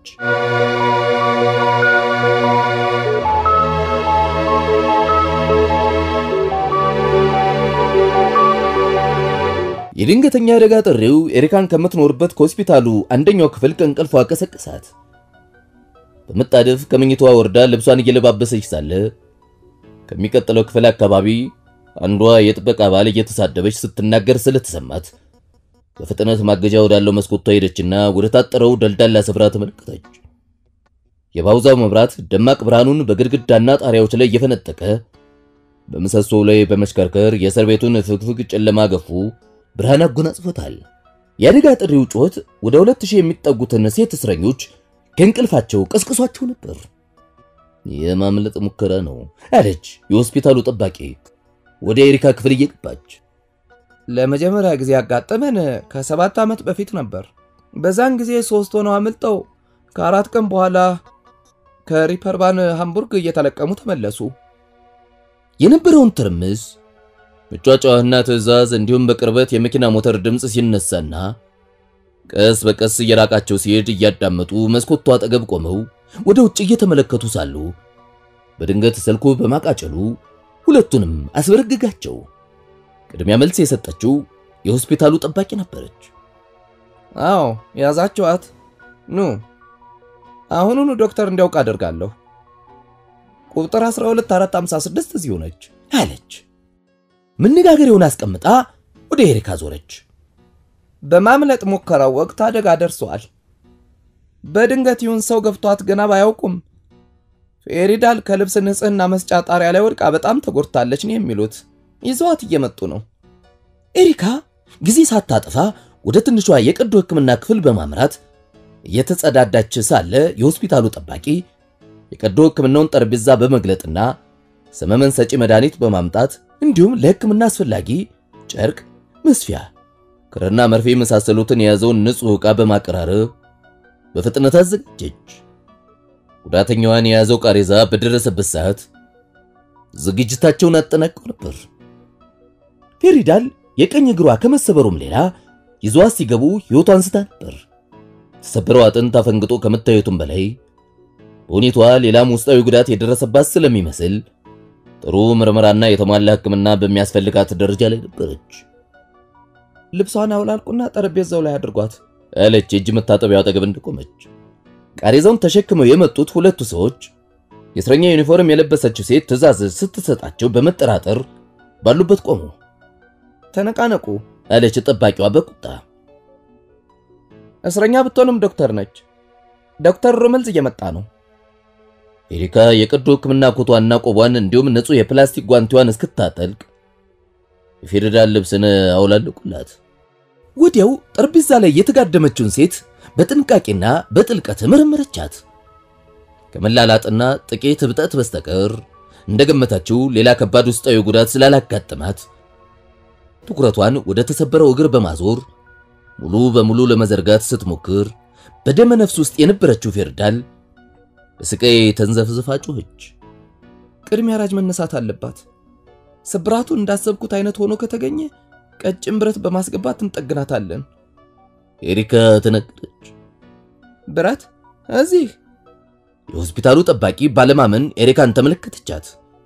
የድንገተኛ አደጋ ጥሪው ኤሪካን ከምትኖርበት ከሆስፒታሉ አንደኛው ክፍል ከእንቅልፏ ቀሰቀሳት። በመጣደፍ ከመኝታዋ ወርዳ ልብሷን እየለባበሰች ሳለ ከሚቀጥለው ክፍል አካባቢ አንዷ የጥበቃ አባል እየተሳደበች ስትናገር ስለተሰማት በፍጥነት ማገጃ ወዳለው መስኮቷ ሄደችና ወደ ታጠረው ደልዳላ ስፍራ ተመለከተች። የባውዛው መብራት ደማቅ ብርሃኑን በግድግዳና ጣሪያዎች ላይ እየፈነጠቀ በምሰሶው ላይ በመሽከርከር የእስር ቤቱን ፍግፍግ ጨለማ ገፉ ብርሃን አጎናጽፎታል። የአደጋ ጥሪው ጩኸት ወደ ሁለት ሺህ የሚጠጉትን ሴት እስረኞች ከእንቅልፋቸው ቀስቅሷቸው ነበር። የማምለጥ ሙከራ ነው አለች የሆስፒታሉ ጠባቂ ወደ ኤሪካ ክፍል እየገባች። ለመጀመሪያ ጊዜ ያጋጠመን ከሰባት ዓመት በፊት ነበር። በዛን ጊዜ ሶስት ሆነው አምልጠው ከአራት ቀን በኋላ ከሪፐርባን ሃምቡርግ እየተለቀሙ ተመለሱ። የነበረውን ትርምስ መጫጫዋና ትዕዛዝ እንዲሁም በቅርበት የመኪና ሞተር ድምፅ ሲነሳና ቀስ በቀስ እየራቃቸው ሲሄድ እያዳመጡ መስኮቷ አጠገብ ቆመው ወደ ውጭ እየተመለከቱ ሳሉ በድንገት ስልኩ በማቃጨሉ ሁለቱንም አስበረግጋቸው። ቅድሚያ መልስ የሰጠችው የሆስፒታሉ ጠባቂ ነበረች። አዎ ያዛችኋት? ኑ አሁኑኑ ዶክተር እንዲያውቅ አደርጋለሁ። ቁጥር 12456 እዚሁ ነች አለች። መነጋገሪያውን አስቀምጣ ወደ ኤሪካ ዞረች። በማምለጥ ሙከራው ወቅት አደጋ ደርሷል። በድንገት ይሁን ሰው ገብቷት ገና ባያውቁም ፌሪዳል ከልብስ ንጽህና መስጫ ጣሪያ ላይ ወድቃ በጣም ተጎድታለች ነው የሚሉት። ይዘዋት እየመጡ ነው። ኤሪካ ጊዜ ሳታጠፋ ወደ ትንሿ የቀዶ ሕክምና ክፍል በማምራት እየተጸዳዳች ሳለ የሆስፒታሉ ጠባቂ የቀዶ ሕክምናውን ጠረጴዛ በመግለጥና ሰመመን ሰጪ መድኃኒት በማምጣት እንዲሁም ለሕክምና አስፈላጊ ጨርቅ፣ መስፊያ፣ ክርና መርፌ የመሳሰሉትን የያዘውን ንጹሕ ዕቃ በማቀራረብ በፍጥነት አዘጋጀች። ጉዳተኛዋን የያዘው ቃሬዛ በደረሰበት ሰዓት ዝግጅታቸውን አጠናቀው ነበር። ፌሪዳል የቀኝ እግሯ ከመሰበሩም ሌላ ይዟት ሲገቡ ሕይወቷ አንስታ ነበር። የተሰበረው አጥንት አፈንግጦ ከመታየቱም በላይ በሁኔቷ ሌላም ውስጣዊ ጉዳት የደረሰባት ስለሚመስል ጥሩ ምርመራና የተሟላ ሕክምና በሚያስፈልጋት ደረጃ ላይ ነበረች። ልብሷን አውላልቁና ጠረጴዛው ላይ አድርጓት አለች የእጅ መታጠቢያው አጠገብ እንደቆመች። ቃሬዛውን ተሸክመው የመጡት ሁለቱ ሰዎች የእስረኛ ዩኒፎርም የለበሰችው ሴት ትዕዛዝ ስትሰጣቸው በመጠራጠር ባሉበት ቆሙ። ተነቃነቁ አለች ጠባቂዋ በቁጣ። እስረኛ ብትሆንም ዶክተር ነች። ዶክተር ሩመልዝ እየመጣ ነው። ኤሪካ የቀዶ ሕክምና ኮቷና ቆቧን እንዲሁም ንጹሕ የፕላስቲክ ጓንቲዋን እስክታጠልቅ የፌዴራል ልብስን አውላለቁላት። ወዲያው ጠረጴዛ ላይ የተጋደመችውን ሴት በጥንቃቄና በጥልቀት መረመረቻት። ከመላላጥና ጥቂት እብጠት በስተቀር እንደገመታችው ሌላ ከባድ ውስጣዊ ጉዳት ስላላጋጠማት ትኩረቷን ወደ ተሰበረው እግር በማዞር ሙሉ በሙሉ ለመዘርጋት ስትሞክር በደመ ነፍስ ውስጥ የነበረችው ፌርዳል በስቃይ ተንዘፍዝፋ ጮኸች። ቅድሚያ ራጅ መነሳት አለባት። ስብራቱ እንዳሰብኩት አይነት ሆኖ ከተገኘ ቀጭን ብረት በማስገባት እንጠግናታለን። ኤሪካ ተነገረች። ብረት እዚህ? የሆስፒታሉ ጠባቂ ባለማመን ኤሪካን ተመለከተቻት።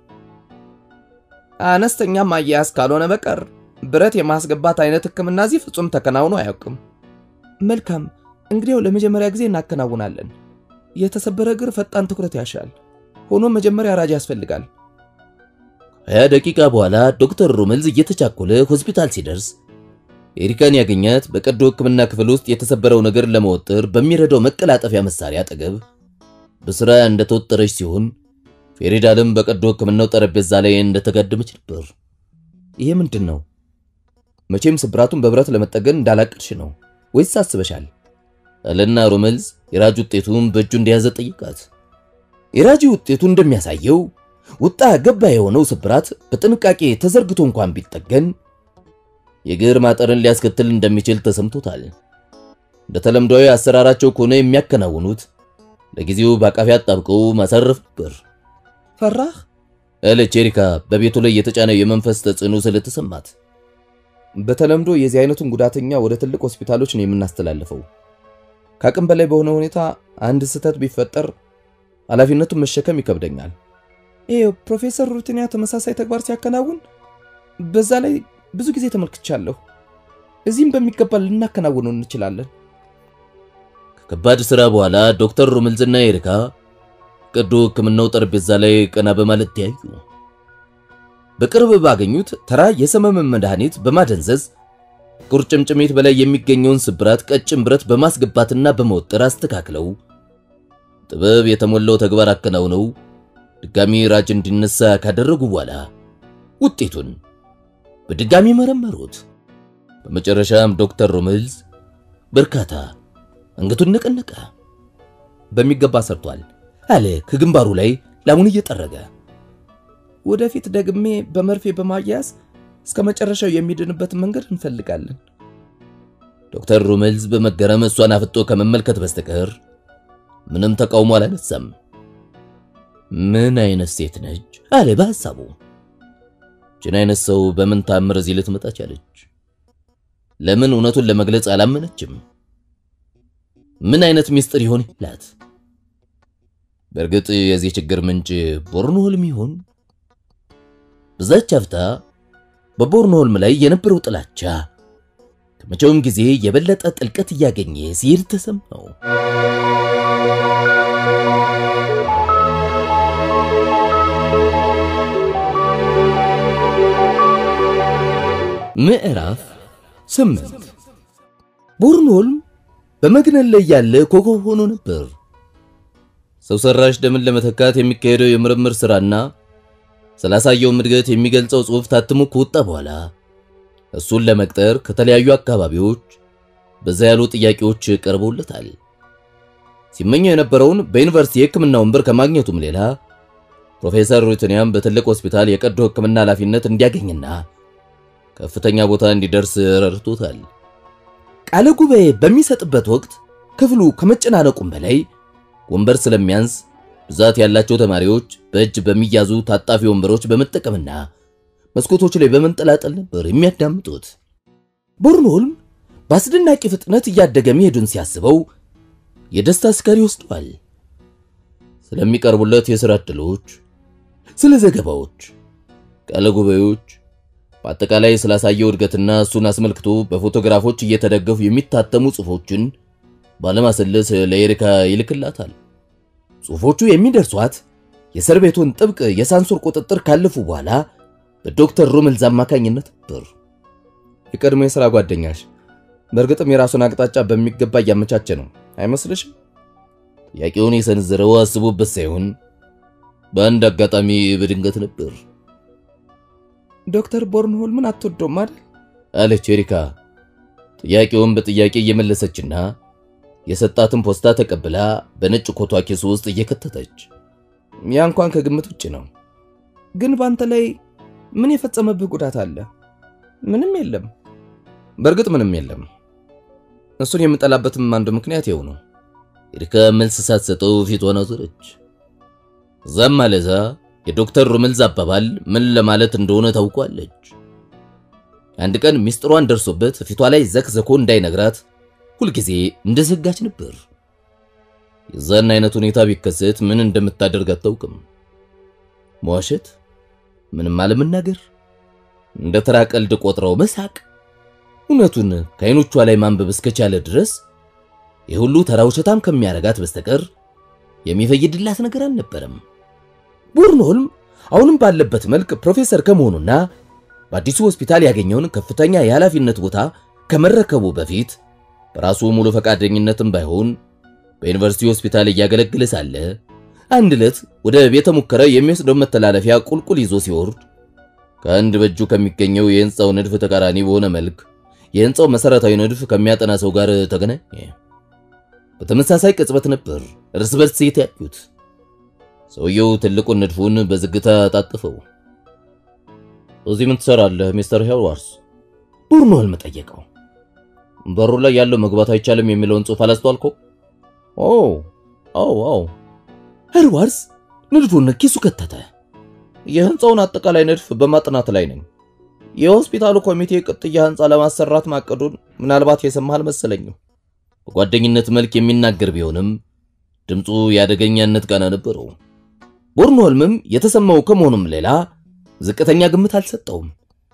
አነስተኛ ማያያዝ ካልሆነ በቀር ብረት የማስገባት አይነት ሕክምና እዚህ ፍጹም ተከናውኖ አያውቅም። መልካም፣ እንግዲያው ለመጀመሪያ ጊዜ እናከናውናለን። የተሰበረ እግር ፈጣን ትኩረት ያሻል። ሆኖም መጀመሪያ ራጅ ያስፈልጋል። ሀያ ደቂቃ በኋላ ዶክተር ሩመልዝ እየተቻኮለ ሆስፒታል ሲደርስ ኤሪካን ያገኛት በቀዶ ሕክምና ክፍል ውስጥ የተሰበረው ነገር ለመወጠር በሚረዳው መቀላጠፊያ መሳሪያ አጠገብ በስራ እንደተወጠረች ሲሆን ፌሪዳልም በቀዶ ሕክምናው ጠረጴዛ ላይ እንደተጋደመች ነበር። ይሄ ምንድን ነው? መቼም ስብራቱን በብረት ለመጠገን እንዳላቀድሽ ነው ወይስ አስበሻል? አለና ሩመልዝ የራጅ ውጤቱን በእጁ እንደያዘ ጠይቃት። የራጅ ውጤቱ እንደሚያሳየው ውጣ ገባ የሆነው ስብራት በጥንቃቄ ተዘርግቶ እንኳን ቢጠገን የእግር ማጠርን ሊያስከትል እንደሚችል ተሰምቶታል። እንደ ተለምዷዊ አሰራራቸው ከሆነ የሚያከናውኑት ለጊዜው በአቃፊ አጣብቀው ማሳረፍ ነበር። ፈራህ? አለች ኤሪካ በቤቱ ላይ የተጫነው የመንፈስ ተጽዕኖ ስለተሰማት። በተለምዶ የዚህ አይነቱን ጉዳተኛ ወደ ትልቅ ሆስፒታሎች ነው የምናስተላልፈው። ከአቅም በላይ በሆነ ሁኔታ አንድ ስህተት ቢፈጠር ኃላፊነቱን መሸከም ይከብደኛል። ይህ ፕሮፌሰር ሩትኒያ ተመሳሳይ ተግባር ሲያከናውን በዛ ላይ ብዙ ጊዜ ተመልክቻለሁ። እዚህም በሚገባ ልናከናውነው እንችላለን። ከከባድ ስራ በኋላ ዶክተር ሩምልዝና ኤሪካ ቀዶ ሕክምናው ጠረጴዛ ላይ ቀና በማለት ተያዩ። በቅርብ ባገኙት ተራ የሰመመን መድኃኒት በማደንዘዝ ቁርጭምጭሚት በላይ የሚገኘውን ስብራት ቀጭን ብረት በማስገባትና በመወጠር አስተካክለው ጥበብ የተሞላው ተግባር አከናውነው ድጋሚ ራጅ እንዲነሳ ካደረጉ በኋላ ውጤቱን በድጋሚ መረመሩት። በመጨረሻም ዶክተር ሮምልዝ በርካታ አንገቱን ነቀነቀ። በሚገባ ሰርቷል አለ ከግንባሩ ላይ ላሙን እየጠረገ። ወደፊት ደግሜ በመርፌ በማያያዝ እስከ መጨረሻው የሚድንበትን መንገድ እንፈልጋለን። ዶክተር ሩመልዝ በመገረም እሷን አፍጦ ከመመልከት በስተቀር ምንም ተቃውሞ አላነሳም። ምን አይነት ሴት ነች አለ በሐሳቡ። ችን አይነት ሰው በምን ታምር እዚህ ልትመጣ ቻለች? ለምን እውነቱን ለመግለጽ አላመነችም? ምን አይነት ሚስጥር ይሆን ይላት? በእርግጥ የዚህ ችግር ምንጭ ቦርንሆልም ይሆን? በዛች አፍታ በቦርንሆልም ላይ የነበረው ጥላቻ ከመቼውም ጊዜ የበለጠ ጥልቀት እያገኘ ሲሄድ ተሰማው። ምዕራፍ ስምንት ቦርንሆልም በመግነን ላይ ያለ ኮከብ ሆኖ ነበር። ሰው ሰራሽ ደምን ለመተካት የሚካሄደው የምርምር ስራና ስላሳየው እድገት የሚገልጸው ጽሑፍ ታትሞ ከወጣ በኋላ እሱን ለመቅጠር ከተለያዩ አካባቢዎች በዛ ያሉ ጥያቄዎች ቀርበውለታል። ሲመኘው የነበረውን በዩኒቨርሲቲ የሕክምና ወንበር ከማግኘቱም ሌላ ፕሮፌሰር ሩትኒያም በትልቅ ሆስፒታል የቀዶ ሕክምና ኃላፊነት እንዲያገኝና ከፍተኛ ቦታ እንዲደርስ ረድቶታል። ቃለ ጉባኤ በሚሰጥበት ወቅት ክፍሉ ከመጨናነቁም በላይ ወንበር ስለሚያንስ ብዛት ያላቸው ተማሪዎች በእጅ በሚያዙ ታጣፊ ወንበሮች በመጠቀምና መስኮቶች ላይ በመንጠላጠል ነበር የሚያዳምጡት። ቦርንሆልም በአስደናቂ ፍጥነት እያደገ መሄዱን ሲያስበው የደስታ ስካር ይወስደዋል። ስለሚቀርቡለት የሥራ ዕድሎች፣ ስለ ዘገባዎች፣ ቃለ ጉባኤዎች፣ በአጠቃላይ ስላሳየው እድገትና እሱን አስመልክቶ በፎቶግራፎች እየተደገፉ የሚታተሙ ጽሑፎችን ባለማሰለስ ለኤሪካ ይልክላታል። ጽሑፎቹ የሚደርሷት የእስር ቤቱን ጥብቅ የሳንሱር ቁጥጥር ካለፉ በኋላ በዶክተር ሩምልዝ አማካኝነት ነበር። የቀድሞ የሥራ ጓደኛሽ በእርግጥም የራሱን አቅጣጫ በሚገባ እያመቻቸ ነው አይመስልሽም? ጥያቄውን የሰነዘረው አስቦበት ሳይሆን በአንድ አጋጣሚ በድንገት ነበር። ዶክተር ቦርንሆልምን አትወደውም አይደል? አለች ኤሪካ ጥያቄውን በጥያቄ እየመለሰችና የሰጣትን ፖስታ ተቀብላ በነጭ ኮቷ ኪስ ውስጥ እየከተተች ያ እንኳን ከግምት ውጭ ነው። ግን ባንተ ላይ ምን የፈጸመብህ ጉዳት አለ? ምንም የለም። በእርግጥ ምንም የለም። እሱን የምጠላበትም አንዱ ምክንያት ይኸው ነው። ኤሪካ መልስ ሳትሰጠው ፊቷን አዞረች። እዛም ማለዛ የዶክተር ሩምልዝ አባባል ምን ለማለት እንደሆነ ታውቋለች። አንድ ቀን ሚስጥሯን ደርሶበት ፊቷ ላይ ዘክዘኮ እንዳይነግራት ሁልጊዜ እንደዘጋች ነበር። የዛን አይነት ሁኔታ ቢከሰት ምን እንደምታደርግ አታውቅም። መዋሸት፣ ምንም አለመናገር፣ እንደ ተራ ቀልድ ቆጥረው መሳቅ፣ እውነቱን ከዓይኖቿ ላይ ማንበብ እስከቻለ ድረስ የሁሉ ተራ ውሸታም ከሚያረጋት በስተቀር የሚፈይድላት ነገር አልነበረም። ቦርንሆልም አሁንም ባለበት መልክ ፕሮፌሰር ከመሆኑና በአዲሱ ሆስፒታል ያገኘውን ከፍተኛ የኃላፊነት ቦታ ከመረከቡ በፊት በራሱ ሙሉ ፈቃደኝነትም ባይሆን በዩኒቨርሲቲ ሆስፒታል እያገለገለ ሳለ አንድ ዕለት ወደ ቤተ ሙከራ የሚወስደው መተላለፊያ ቁልቁል ይዞ ሲወርድ ከአንድ በእጁ ከሚገኘው የህንፃው ንድፍ ተቃራኒ በሆነ መልክ የህንፃው መሰረታዊ ንድፍ ከሚያጠና ሰው ጋር ተገናኘ። በተመሳሳይ ቅጽበት ነበር እርስ በርስ የተያዩት። ሰውየው ትልቁን ንድፉን በዝግታ ታጥፈው እዚህ ምን ትሰራለህ ሚስተር ሄርዋርስ? ቦርንሆልም ጠየቀው። በሩ ላይ ያለው መግባት አይቻልም የሚለውን ጽሑፍ አላስተዋልከው? ኦ ኦ ኦ ሄርዋርስ ንድፉን ኪሱ ከተተ። የህንፃውን አጠቃላይ ንድፍ በማጥናት ላይ ነኝ። የሆስፒታሉ ኮሚቴ ቅጥያ ህንፃ ለማሰራት ማቀዱን ምናልባት የሰማህ አልመሰለኝም። በጓደኝነት መልክ የሚናገር ቢሆንም ድምፁ የአደገኛነት ቃና ነበረው። ቦርንሆልምም የተሰማው ከመሆኑም ሌላ ዝቅተኛ ግምት አልሰጠውም።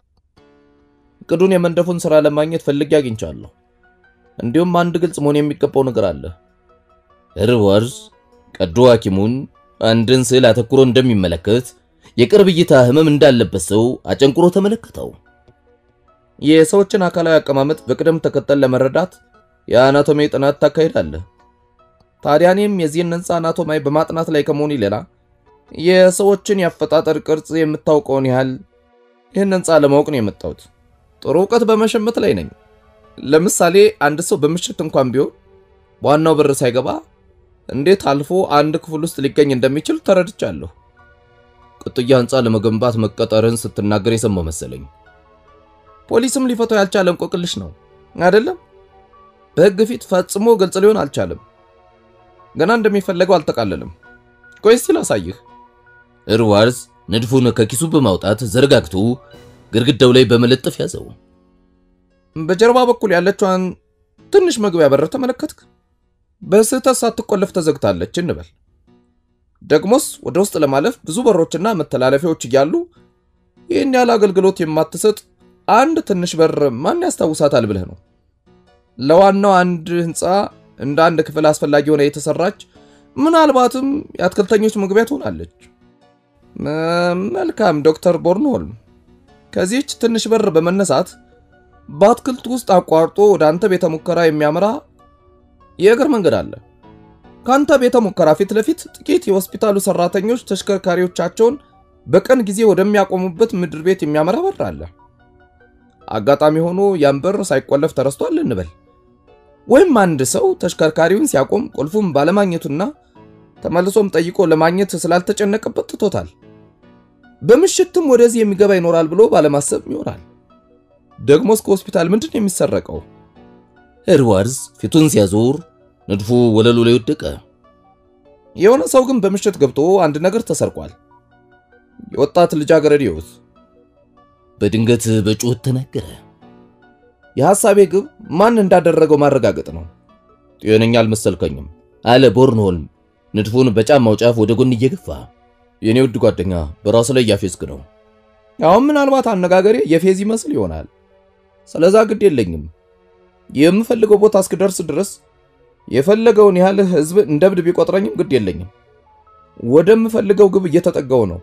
እቅዱን የመንደፉን ሥራ ለማግኘት ፈልጌ አግኝቻለሁ። እንዲሁም አንድ ግልጽ መሆን የሚገባው ነገር አለ። ሄርዋርስ ቀዶ ሐኪሙን አንድን ስዕል አተኩሮ እንደሚመለከት የቅርብ እይታ ህመም እንዳለበት ሰው አጨንቁሮ ተመለከተው። የሰዎችን አካላዊ አቀማመጥ በቅደም ተከተል ለመረዳት የአናቶሚ ጥናት ታካሂዳለህ። ታዲያ እኔም የዚህን ህንፃ አናቶማይ በማጥናት ላይ ከመሆኑ ሌላ የሰዎችን የአፈጣጠር ቅርጽ የምታውቀውን ያህል ይህን ህንፃ ለማወቅ ነው የመጣሁት። ጥሩ እውቀት በመሸመት ላይ ነኝ። ለምሳሌ አንድ ሰው በምሽት እንኳን ቢሆን በዋናው በር ሳይገባ እንዴት አልፎ አንድ ክፍል ውስጥ ሊገኝ እንደሚችል ተረድቻለሁ። ቅጥያ ህንፃ ለመገንባት መቀጠርን ስትናገር የሰማው መሰለኝ። ፖሊስም ሊፈታው ያልቻለ እንቆቅልሽ ነው አይደለም? በህግ ፊት ፈጽሞ ግልጽ ሊሆን አልቻለም። ገና እንደሚፈለገው አልተቃለለም። ቆይ እስቲ ላሳይህ። እርዋርዝ ንድፉን ከኪሱ በማውጣት ዘረጋግቶ ግድግዳው ላይ በመለጠፍ ያዘው። በጀርባ በኩል ያለችዋን ትንሽ መግቢያ በር ተመለከትክ? በስህተት ሳትቆለፍ ተዘግታለች እንበል። ደግሞስ ወደ ውስጥ ለማለፍ ብዙ በሮችና መተላለፊያዎች እያሉ ይህን ያህል አገልግሎት የማትሰጥ አንድ ትንሽ በር ማን ያስታውሳታል ብለህ ነው? ለዋናው አንድ ህንፃ እንደ አንድ ክፍል አስፈላጊ ሆነ የተሰራች ምናልባትም የአትክልተኞች መግቢያ ትሆናለች። መልካም ዶክተር ቦርንሆልም፣ ከዚህች ትንሽ በር በመነሳት በአትክልት ውስጥ አቋርጦ ወደ አንተ ቤተ ሙከራ የሚያመራ የእግር መንገድ አለ። ከአንተ ቤተ ሙከራ ፊት ለፊት ጥቂት የሆስፒታሉ ሰራተኞች ተሽከርካሪዎቻቸውን በቀን ጊዜ ወደሚያቆሙበት ምድር ቤት የሚያመራ በር አለ። አጋጣሚ ሆኖ ያን በር ሳይቆለፍ ተረስቷል እንበል። ወይም አንድ ሰው ተሽከርካሪውን ሲያቆም ቁልፉን ባለማግኘቱና ተመልሶም ጠይቆ ለማግኘት ስላልተጨነቀበት ትቶታል። በምሽትም ወደዚህ የሚገባ ይኖራል ብሎ ባለማሰብ ይሆናል። ደግሞ እስከ ሆስፒታል ምንድን ነው የሚሰረቀው? ኤድዋርዝ ፊቱን ሲያዞር ንድፉ ወለሉ ላይ ወደቀ። የሆነ ሰው ግን በምሽት ገብቶ አንድ ነገር ተሰርቋል። የወጣት ልጃገረድ ሕይወት በድንገት በጩኸት ተናገረ። የሐሳቤ ግብ ማን እንዳደረገው ማረጋገጥ ነው። ጤነኛ አልመሰልከኝም አለ ቦርንሆልም ንድፉን በጫማው ጫፍ ወደ ጎን እየገፋ። የኔ ውድ ጓደኛ በራስ ላይ እያፌዝክ ነው። አሁን ምናልባት አነጋገሬ የፌዝ ይመስል ይሆናል። ስለዛ ግድ የለኝም። የምፈልገው ቦታ እስክደርስ ድረስ የፈለገውን ያህል ሕዝብ እንደ እብድ ቢቆጥረኝም ግድ የለኝም። ወደምፈልገው ግብ እየተጠጋው ነው።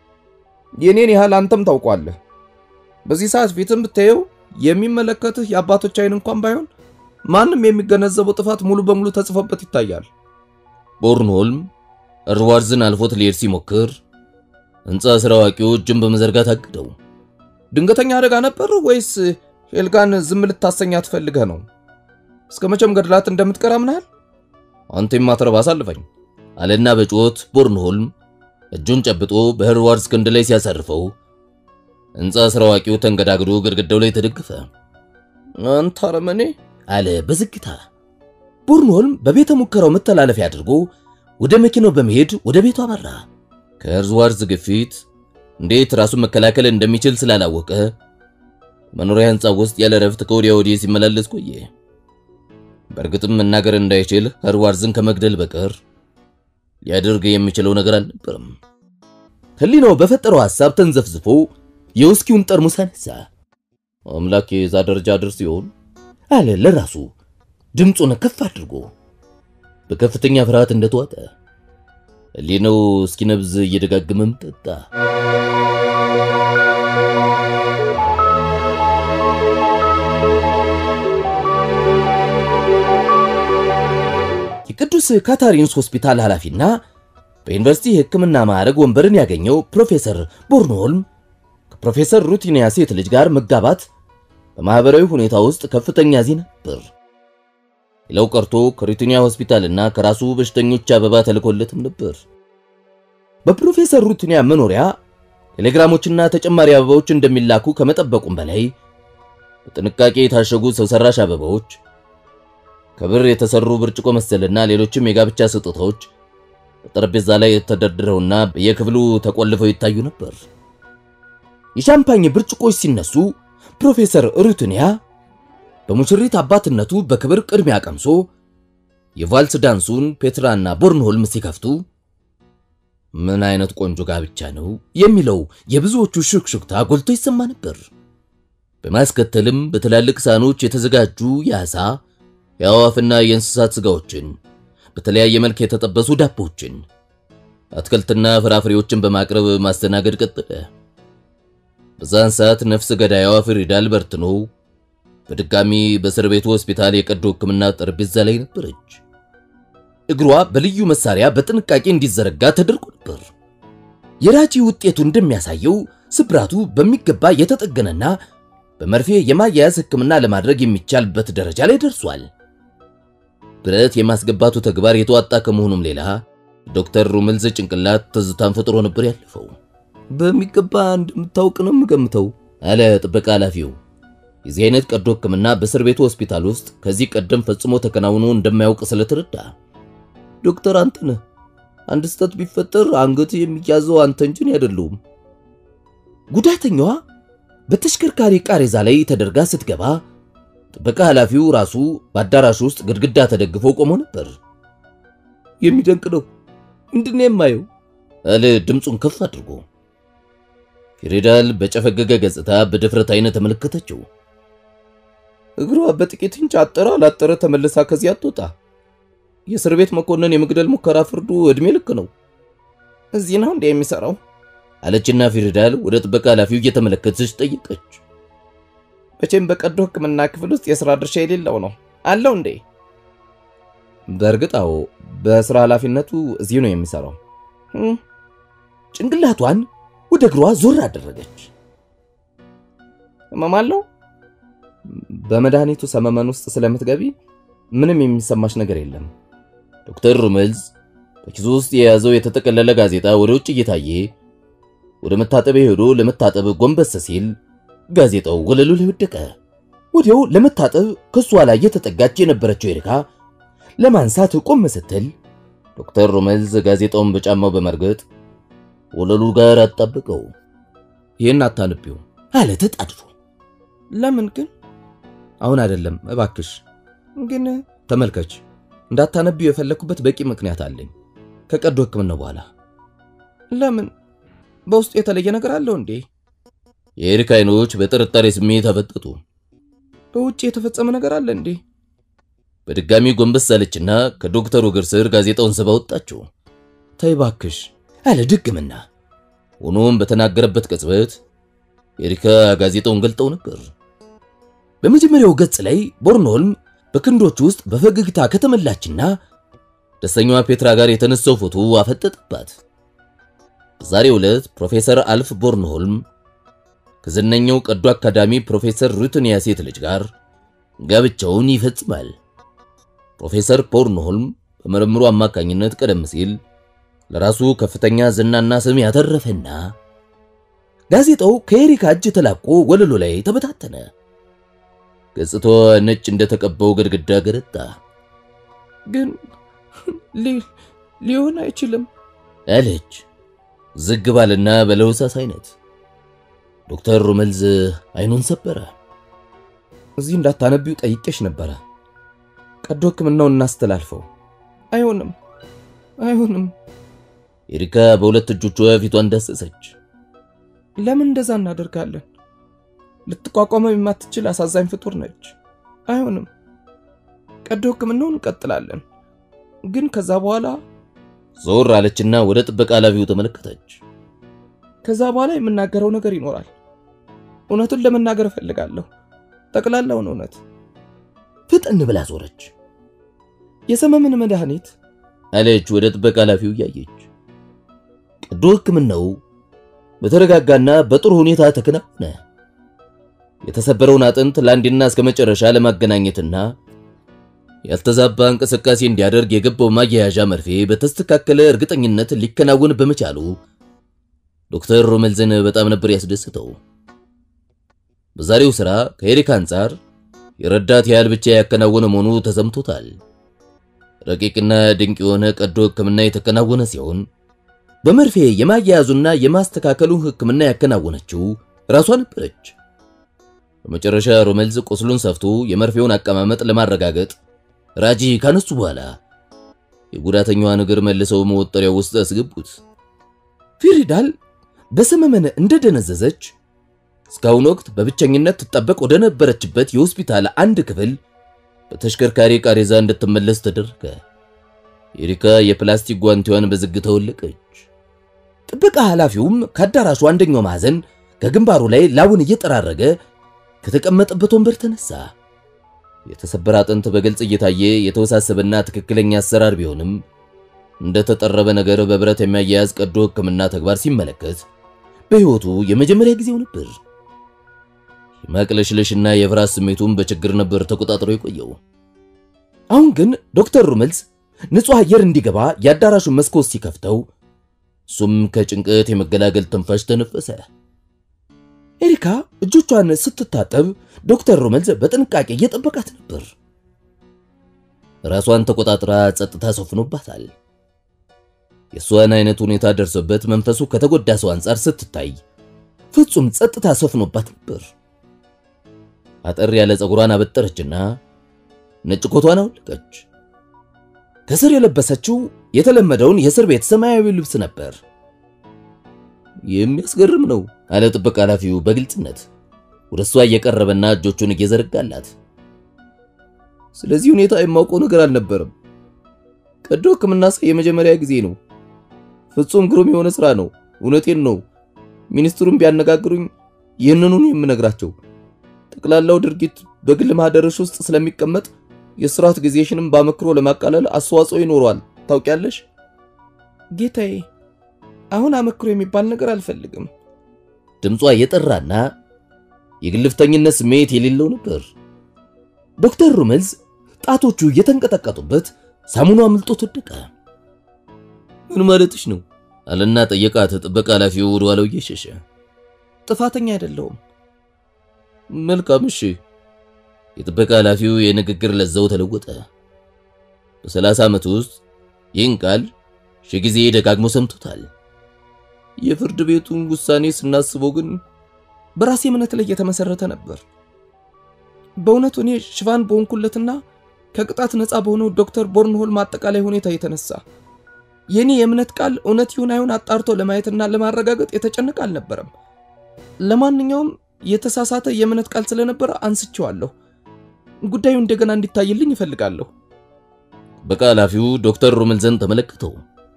የኔን ያህል አንተም ታውቋለህ። በዚህ ሰዓት ፊትም ብታየው የሚመለከትህ የአባቶች አይን እንኳን ባይሆን ማንም የሚገነዘበው ጥፋት ሙሉ በሙሉ ተጽፎበት ይታያል። ቦርንሆልም እርዋርዝን አልፎት ሊሄድ ሲሞክር ሕንፃ ስራ አዋቂው እጅን በመዘርጋት አግደው። ድንገተኛ አደጋ ነበር ወይስ ሄልጋን ዝም ልታሰኛት ፈልገህ ነው? እስከ መቼም ገድላት እንደምትቀር አምነሃል? አንተ የማትረባ አሳልፈኝ አለና በጩኸት ቦርንሆልም እጁን ጨብጦ በህርዋርዝ ክንድ ላይ ሲያሳርፈው ሕንፃ ስራ አዋቂው ተንገዳግዶ ግድግዳው ላይ ተደግፈ። አንተ አረመኔ አለ በዝግታ። ቦርንሆልም በቤተ ሙከራው መተላለፊያ አድርጎ ወደ መኪናው በመሄድ ወደ ቤቱ አመራ። ከህርዋርዝ ግፊት እንዴት ራሱን መከላከል እንደሚችል ስላላወቀ መኖሪያ ህንፃ ውስጥ ያለ ረፍት ከወዲያ ወዲህ ሲመላለስ ቆየ። በእርግጥም መናገር እንዳይችል ህርዋርዝን ከመግደል በቀር ሊያደርግ የሚችለው ነገር አልነበረም። ህሊናው በፈጠረው ሐሳብ ተንዘፍዝፎ የውስኪውን ጠርሙስ አነሳ። አምላክ የዛ ደረጃ ድርስ ሲሆን አለ ለራሱ ድምፁን ከፍ አድርጎ በከፍተኛ ፍርሃት እንደተዋጠ ህሊናው እስኪነብዝ እየደጋገመም ጠጣ። የቅዱስ ካታሪንስ ሆስፒታል ኃላፊና በዩኒቨርሲቲ የሕክምና ማዕረግ ወንበርን ያገኘው ፕሮፌሰር ቦርንሆልም ከፕሮፌሰር ሩቲኒያ ሴት ልጅ ጋር መጋባት በማህበራዊ ሁኔታ ውስጥ ከፍተኛ ዜና ነበር። ሌላው ቀርቶ ከሩቲኒያ ሆስፒታልና ከራሱ በሽተኞች አበባ ተልኮለትም ነበር። በፕሮፌሰር ሩቲኒያ መኖሪያ ቴሌግራሞችና ተጨማሪ አበባዎች እንደሚላኩ ከመጠበቁም በላይ በጥንቃቄ የታሸጉ ሰው ሰራሽ አበባዎች፣ ከብር የተሰሩ ብርጭቆ መሰልና ሌሎችም የጋብቻ ስጦታዎች በጠረጴዛ ላይ ተደርድረውና በየክፍሉ ተቆልፈው ይታዩ ነበር። የሻምፓኝ ብርጭቆች ሲነሱ ፕሮፌሰር ሩቲኒያ በሙሽሪት አባትነቱ በክብር ቅድሚያ ቀምሶ የቫልስ ዳንሱን ፔትራና ቦርንሆልም ሲከፍቱ ምን አይነት ቆንጆ ጋብቻ ነው የሚለው የብዙዎቹ ሹክሹክታ ጎልቶ ይሰማ ነበር። በማስከተልም በትላልቅ ሳህኖች የተዘጋጁ የዓሳ የአዋፍና የእንስሳት ስጋዎችን፣ በተለያየ መልክ የተጠበሱ ዳቦችን፣ አትክልትና ፍራፍሬዎችን በማቅረብ ማስተናገድ ቀጠለ። በዛን ሰዓት ነፍስ ገዳይዋ ፍሪዳል በርትኖ በድጋሚ በእስር ቤቱ ሆስፒታል የቀዶ ሕክምና ጠረጴዛ ላይ ነበረች። እግሯ በልዩ መሳሪያ በጥንቃቄ እንዲዘረጋ ተደርጎ ነበር። የራጂ ውጤቱ እንደሚያሳየው ስብራቱ በሚገባ የተጠገነና በመርፌ የማያያዝ ሕክምና ለማድረግ የሚቻልበት ደረጃ ላይ ደርሷል። ብረት የማስገባቱ ተግባር የተዋጣ ከመሆኑም ሌላ ዶክተር ሩምልዝ ጭንቅላት ትዝታን ፈጥሮ ነበር ያለፈው። በሚገባ እንደምታውቅ ነው የምገምተው አለ ጥበቃ ኃላፊው። የዚህ አይነት ቀዶ ሕክምና በእስር ቤቱ ሆስፒታል ውስጥ ከዚህ ቀደም ፈጽሞ ተከናውኖ እንደማያውቅ ስለተረዳ ዶክተር አንተ ነህ። አንድ ስህተት ቢፈጠር አንገት የሚያዘው አንተ እንጂ እኔ አይደለሁም። ጉዳተኛዋ በተሽከርካሪ ቃሬዛ ላይ ተደርጋ ስትገባ ጥበቃ ኃላፊው ራሱ በአዳራሽ ውስጥ ግድግዳ ተደግፎ ቆሞ ነበር። የሚደንቅ ነው። ምንድን ነው የማየው? አለ ድምፁን ከፍ አድርጎ። ፊሪዳል በጨፈገገ ገጽታ በድፍረት አይነት ተመለከተችው። እግሯ በጥቂት እንጭ አጠረ አላጠረ ተመልሳ ከዚህ አትወጣ። የእስር ቤት መኮንን የመግደል ሙከራ ፍርዱ ዕድሜ ልክ ነው። እዚህ ነው እንዴ የሚሰራው? አለችና ፊሪዳል ወደ ጥበቃ ኃላፊው እየተመለከተች ጠየቀች። መቼም በቀዶ ሕክምና ክፍል ውስጥ የሥራ ድርሻ የሌለው ነው አለው እንዴ? በእርግጥ አዎ፣ በሥራ ኃላፊነቱ እዚህ ነው የሚሰራው። ጭንቅላቷን ወደ እግሯ ዞር አደረገች። ህመም አለው? በመድኃኒቱ ሰመመን ውስጥ ስለምትገቢ ምንም የሚሰማሽ ነገር የለም። ዶክተር ሩመልዝ በኪሱ ውስጥ የያዘው የተጠቀለለ ጋዜጣ ወደ ውጭ እየታየ ወደ መታጠቢያ ሄዶ ለመታጠብ ጎንበስ ሲል ጋዜጣው ወለሉ ላይ ወደቀ። ወዲያው ለመታጠብ ከሷ ላይ የተጠጋች የነበረችው ኤሪካ ለማንሳት ቆም ስትል ዶክተር ሩመልዝ ጋዜጣውን በጫማው በመርገጥ ወለሉ ጋር አጣበቀው። ይህን አታንቢው አለ ተጣድፎ። ለምን ግን? አሁን አይደለም እባክሽ። ግን ተመልከች፣ እንዳታነቢው የፈለኩበት በቂ ምክንያት አለኝ። ከቀዶ ሕክምና በኋላ ለምን? በውስጡ የተለየ ነገር አለው እንዴ? የኤሪክ አይኖች በጥርጣሬ ስሜት አፈጠጡ። በውጭ የተፈጸመ ነገር አለ እንዴ? በድጋሚ ጎንበስ አለችና ከዶክተሩ እግር ስር ጋዜጣውን ስባ ወጣችው። ተይ እባክሽ አለ ድግምና። ሆኖም በተናገረበት ቅጽበት ኤሪካ ጋዜጣውን ገልጠው ነበር። በመጀመሪያው ገጽ ላይ ቦርንሆልም በክንዶቹ ውስጥ በፈገግታ ከተመላችና ደስተኛዋ ፔትራ ጋር የተነሳው ፎቶ አፈጠጠባት። በዛሬው ዕለት ፕሮፌሰር አልፍ ቦርንሆልም ከዝነኛው ቀዶ አካዳሚ ፕሮፌሰር ሩትኒያ ሴት ልጅ ጋር ጋብቻውን ይፈጽማል። ፕሮፌሰር ቦርንሆልም በምርምሩ አማካኝነት ቀደም ሲል ለራሱ ከፍተኛ ዝናና ስም ያተረፈና ጋዜጣው ከኤሪካ እጅ ተላቆ ወለሉ ላይ ተበታተነ። ገጽታዋ ነጭ እንደተቀባው ግድግዳ ገረጣ። ግን ሊሆን አይችልም አለች ዝግ ባልና በለውሳስ አይነት። ዶክተር ሩመልዝ አይኑን ሰበረ። እዚህ እንዳታነቢው ጠይቄሽ ነበረ። ቀዶ ሕክምናውን እናስተላልፈው። አይሆንም፣ አይሆንም። ኤሪካ በሁለት እጆቿ ፊቷን ዳሰሰች። ለምን እንደዛ እናደርጋለን? ልትቋቋመው የማትችል አሳዛኝ ፍጡር ነች። አይሆንም። ቀዶ ሕክምናውን እንቀጥላለን፣ ግን ከዛ በኋላ ዞር አለችና ወደ ጥበቃ ኃላፊው ተመለከተች። ከዛ በኋላ የምናገረው ነገር ይኖራል። እውነቱን ለመናገር እፈልጋለሁ፣ ጠቅላላውን እውነት። ፍጥን ብላ ዞረች። የሰመምን መድኃኒት አለች ወደ ጥበቃ ኃላፊው እያየች። ቀዶ ሕክምናው በተረጋጋና በጥሩ ሁኔታ ተከናወነ። የተሰበረውን አጥንት ለአንዴና እስከ መጨረሻ ለማገናኘትና ያልተዛባ እንቅስቃሴ እንዲያደርግ የገባው ማያያዣ መርፌ በተስተካከለ እርግጠኝነት ሊከናወን በመቻሉ ዶክተር ሮሜልዝን በጣም ነበር ያስደስተው። በዛሬው ሥራ ከኤሪካ አንጻር የረዳት ያህል ብቻ ያከናወነ መሆኑ ተሰምቶታል። ረቂቅና ድንቅ የሆነ ቀዶ ሕክምና የተከናወነ ሲሆን በመርፌ የማያያዙና የማስተካከሉ ሕክምና ያከናወነችው ራሷ ነበረች። በመጨረሻ ሮሜልዝ ቁስሉን ሰፍቶ የመርፌውን አቀማመጥ ለማረጋገጥ ራጂ ካነሱ በኋላ የጉዳተኛዋን እግር መልሰው መወጠሪያው ውስጥ አስገቡት። ፊሪዳል በሰመመን እንደደነዘዘች እስካሁን ወቅት በብቸኝነት ትጠበቅ ወደ ነበረችበት የሆስፒታል አንድ ክፍል በተሽከርካሪ ቃሬዛ እንድትመለስ ተደረገ። ኤሪካ የፕላስቲክ ጓንቲዋን በዝግታ ወለቀች። ጥበቃ ኃላፊውም ከአዳራሹ አንደኛው ማዕዘን ከግንባሩ ላይ ላቡን እየጠራረገ ከተቀመጠበት ወንበር ተነሳ። የተሰበረ አጥንት በግልጽ እየታየ የተወሳሰበና ትክክለኛ አሰራር ቢሆንም እንደተጠረበ ነገር በብረት የሚያያዝ ቀዶ ሕክምና ተግባር ሲመለከት በሕይወቱ የመጀመሪያ ጊዜው ነበር። የማቅለሽለሽና የፍርሃት ስሜቱን በችግር ነበር ተቆጣጥሮ የቆየው። አሁን ግን ዶክተር ሩመልስ ንጹሕ አየር እንዲገባ የአዳራሹን መስኮት ሲከፍተው እሱም ከጭንቀት የመገላገል ትንፋሽ ተነፈሰ። ኤሪካ እጆቿን ስትታጠብ ዶክተር ሩመልስ በጥንቃቄ እየጠበቃት ነበር። ራሷን ተቆጣጥራ ጸጥታ ሰፍኖባታል። የእሷን አይነት ሁኔታ ደርሶበት መንፈሱ ከተጎዳ ሰው አንጻር ስትታይ ፍጹም ጸጥታ ሰፍኖባት ነበር። አጠር ያለ ፀጉሯን አበጠረችና ነጭ ኮቷን አውለቀች። ከስር የለበሰችው የተለመደውን የእስር ቤት ሰማያዊ ልብስ ነበር። የሚያስገርም ነው አለ ጥበቃ ኃላፊው በግልጽነት ወደ እሷ እየቀረበና እጆቹን እየዘረጋላት። ስለዚህ ሁኔታ የማውቀው ነገር አልነበረም። ቀዶ ሕክምና ሳይ የመጀመሪያ ጊዜ ነው። ፍጹም ግሩም የሆነ ስራ ነው። እውነቴን ነው። ሚኒስትሩን ቢያነጋግሩኝ ይህንኑን የምነግራቸው ጠቅላላው ድርጊት በግል ማህደርሽ ውስጥ ስለሚቀመጥ የስራት ጊዜሽንም በአመክሮ ለማቃለል አስተዋጽኦ ይኖረዋል። ታውቂያለሽ ጌታዬ። አሁን አመክሮ የሚባል ነገር አልፈልግም። ድምጿ የጠራና የግልፍተኝነት ስሜት የሌለው ነበር። ዶክተር ሩመልዝ ጣቶቹ እየተንቀጠቀጡበት ሳሙኑ አምልጦት ወደቀ። ምን ማለትሽ ነው አለና ጠየቃት። ጥበቃ ኃላፊው ወደ ኋላው እየሸሸ ጥፋተኛ አይደለሁም። መልካም እሺ። የጥበቃ ኃላፊው የንግግር ለዛው ተለወጠ። በሰላሳ ዓመት ውስጥ ይህን ቃል ሺህ ጊዜ ደጋግሞ ሰምቶታል። የፍርድ ቤቱን ውሳኔ ስናስበው ግን በራሴ እምነት ላይ የተመሰረተ ነበር። በእውነቱ እኔ ሽፋን በሆንኩለትና ከቅጣት ነፃ በሆነው ዶክተር ቦርንሆልም አጠቃላይ ሁኔታ የተነሳ የኔ የእምነት ቃል እውነት ይሁን አይሁን አጣርቶ ለማየትና ለማረጋገጥ የተጨነቀ አልነበረም። ለማንኛውም የተሳሳተ የእምነት ቃል ስለነበረ አንስቼዋለሁ። ጉዳዩ እንደገና እንዲታይልኝ ይፈልጋለሁ። ጥበቃ ኃላፊው ዶክተር ሩመልዘን ተመለከተው።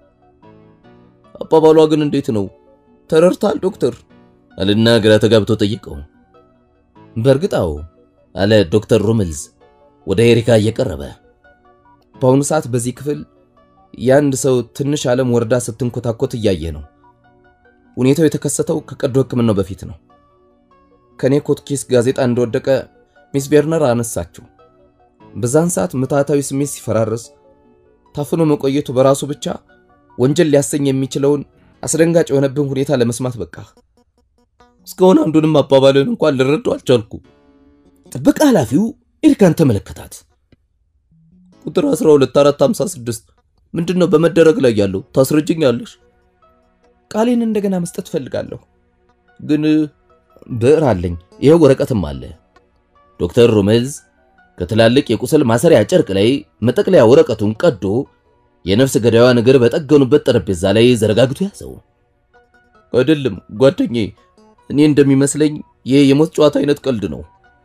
አባባሏ ግን እንዴት ነው ተረድታል ዶክተር? አልና ግራ ተጋብቶ ጠየቀው። በእርግጣው አለ ዶክተር ሩመልዝ ወደ ኤሪካ እየቀረበ በአሁኑ ሰዓት በዚህ ክፍል የአንድ ሰው ትንሽ ዓለም ወርዳ ስትንኮታኮት እያየ ነው። ሁኔታው የተከሰተው ከቀዶ ሕክምናው በፊት ነው። ከኔ ኮትኪስ ጋዜጣ እንደወደቀ ሚስ ቬርነር አነሳችው። በዛን ሰዓት ምትሃታዊ ስሜት ሲፈራረስ ታፍኖ መቆየቱ በራሱ ብቻ ወንጀል ሊያሰኝ የሚችለውን አስደንጋጭ የሆነብን ሁኔታ ለመስማት በቃ። እስካሁን አንዱንም አባባልን እንኳን ልረዳው አልቻልኩ። ጥበቃ ኃላፊው ኤሪካን ተመለከታት። ቁጥር 12456 ምንድን ነው በመደረግ ላይ ያለው? ታስረጅኛለሽ? ቃሌን እንደገና መስጠት ፈልጋለሁ። ግን ብዕር አለኝ፣ ይኸው ወረቀትም አለ። ዶክተር ሩመልዝ ከትላልቅ የቁስል ማሰሪያ ጨርቅ ላይ መጠቅለያ ወረቀቱን ቀዶ የነፍስ ገዳዩዋን እግር በጠገኑበት ጠረጴዛ ላይ ዘረጋግቶ ያዘው። አይደለም ጓደኛዬ፣ እኔ እንደሚመስለኝ ይህ የሞት ጨዋታ አይነት ቀልድ ነው።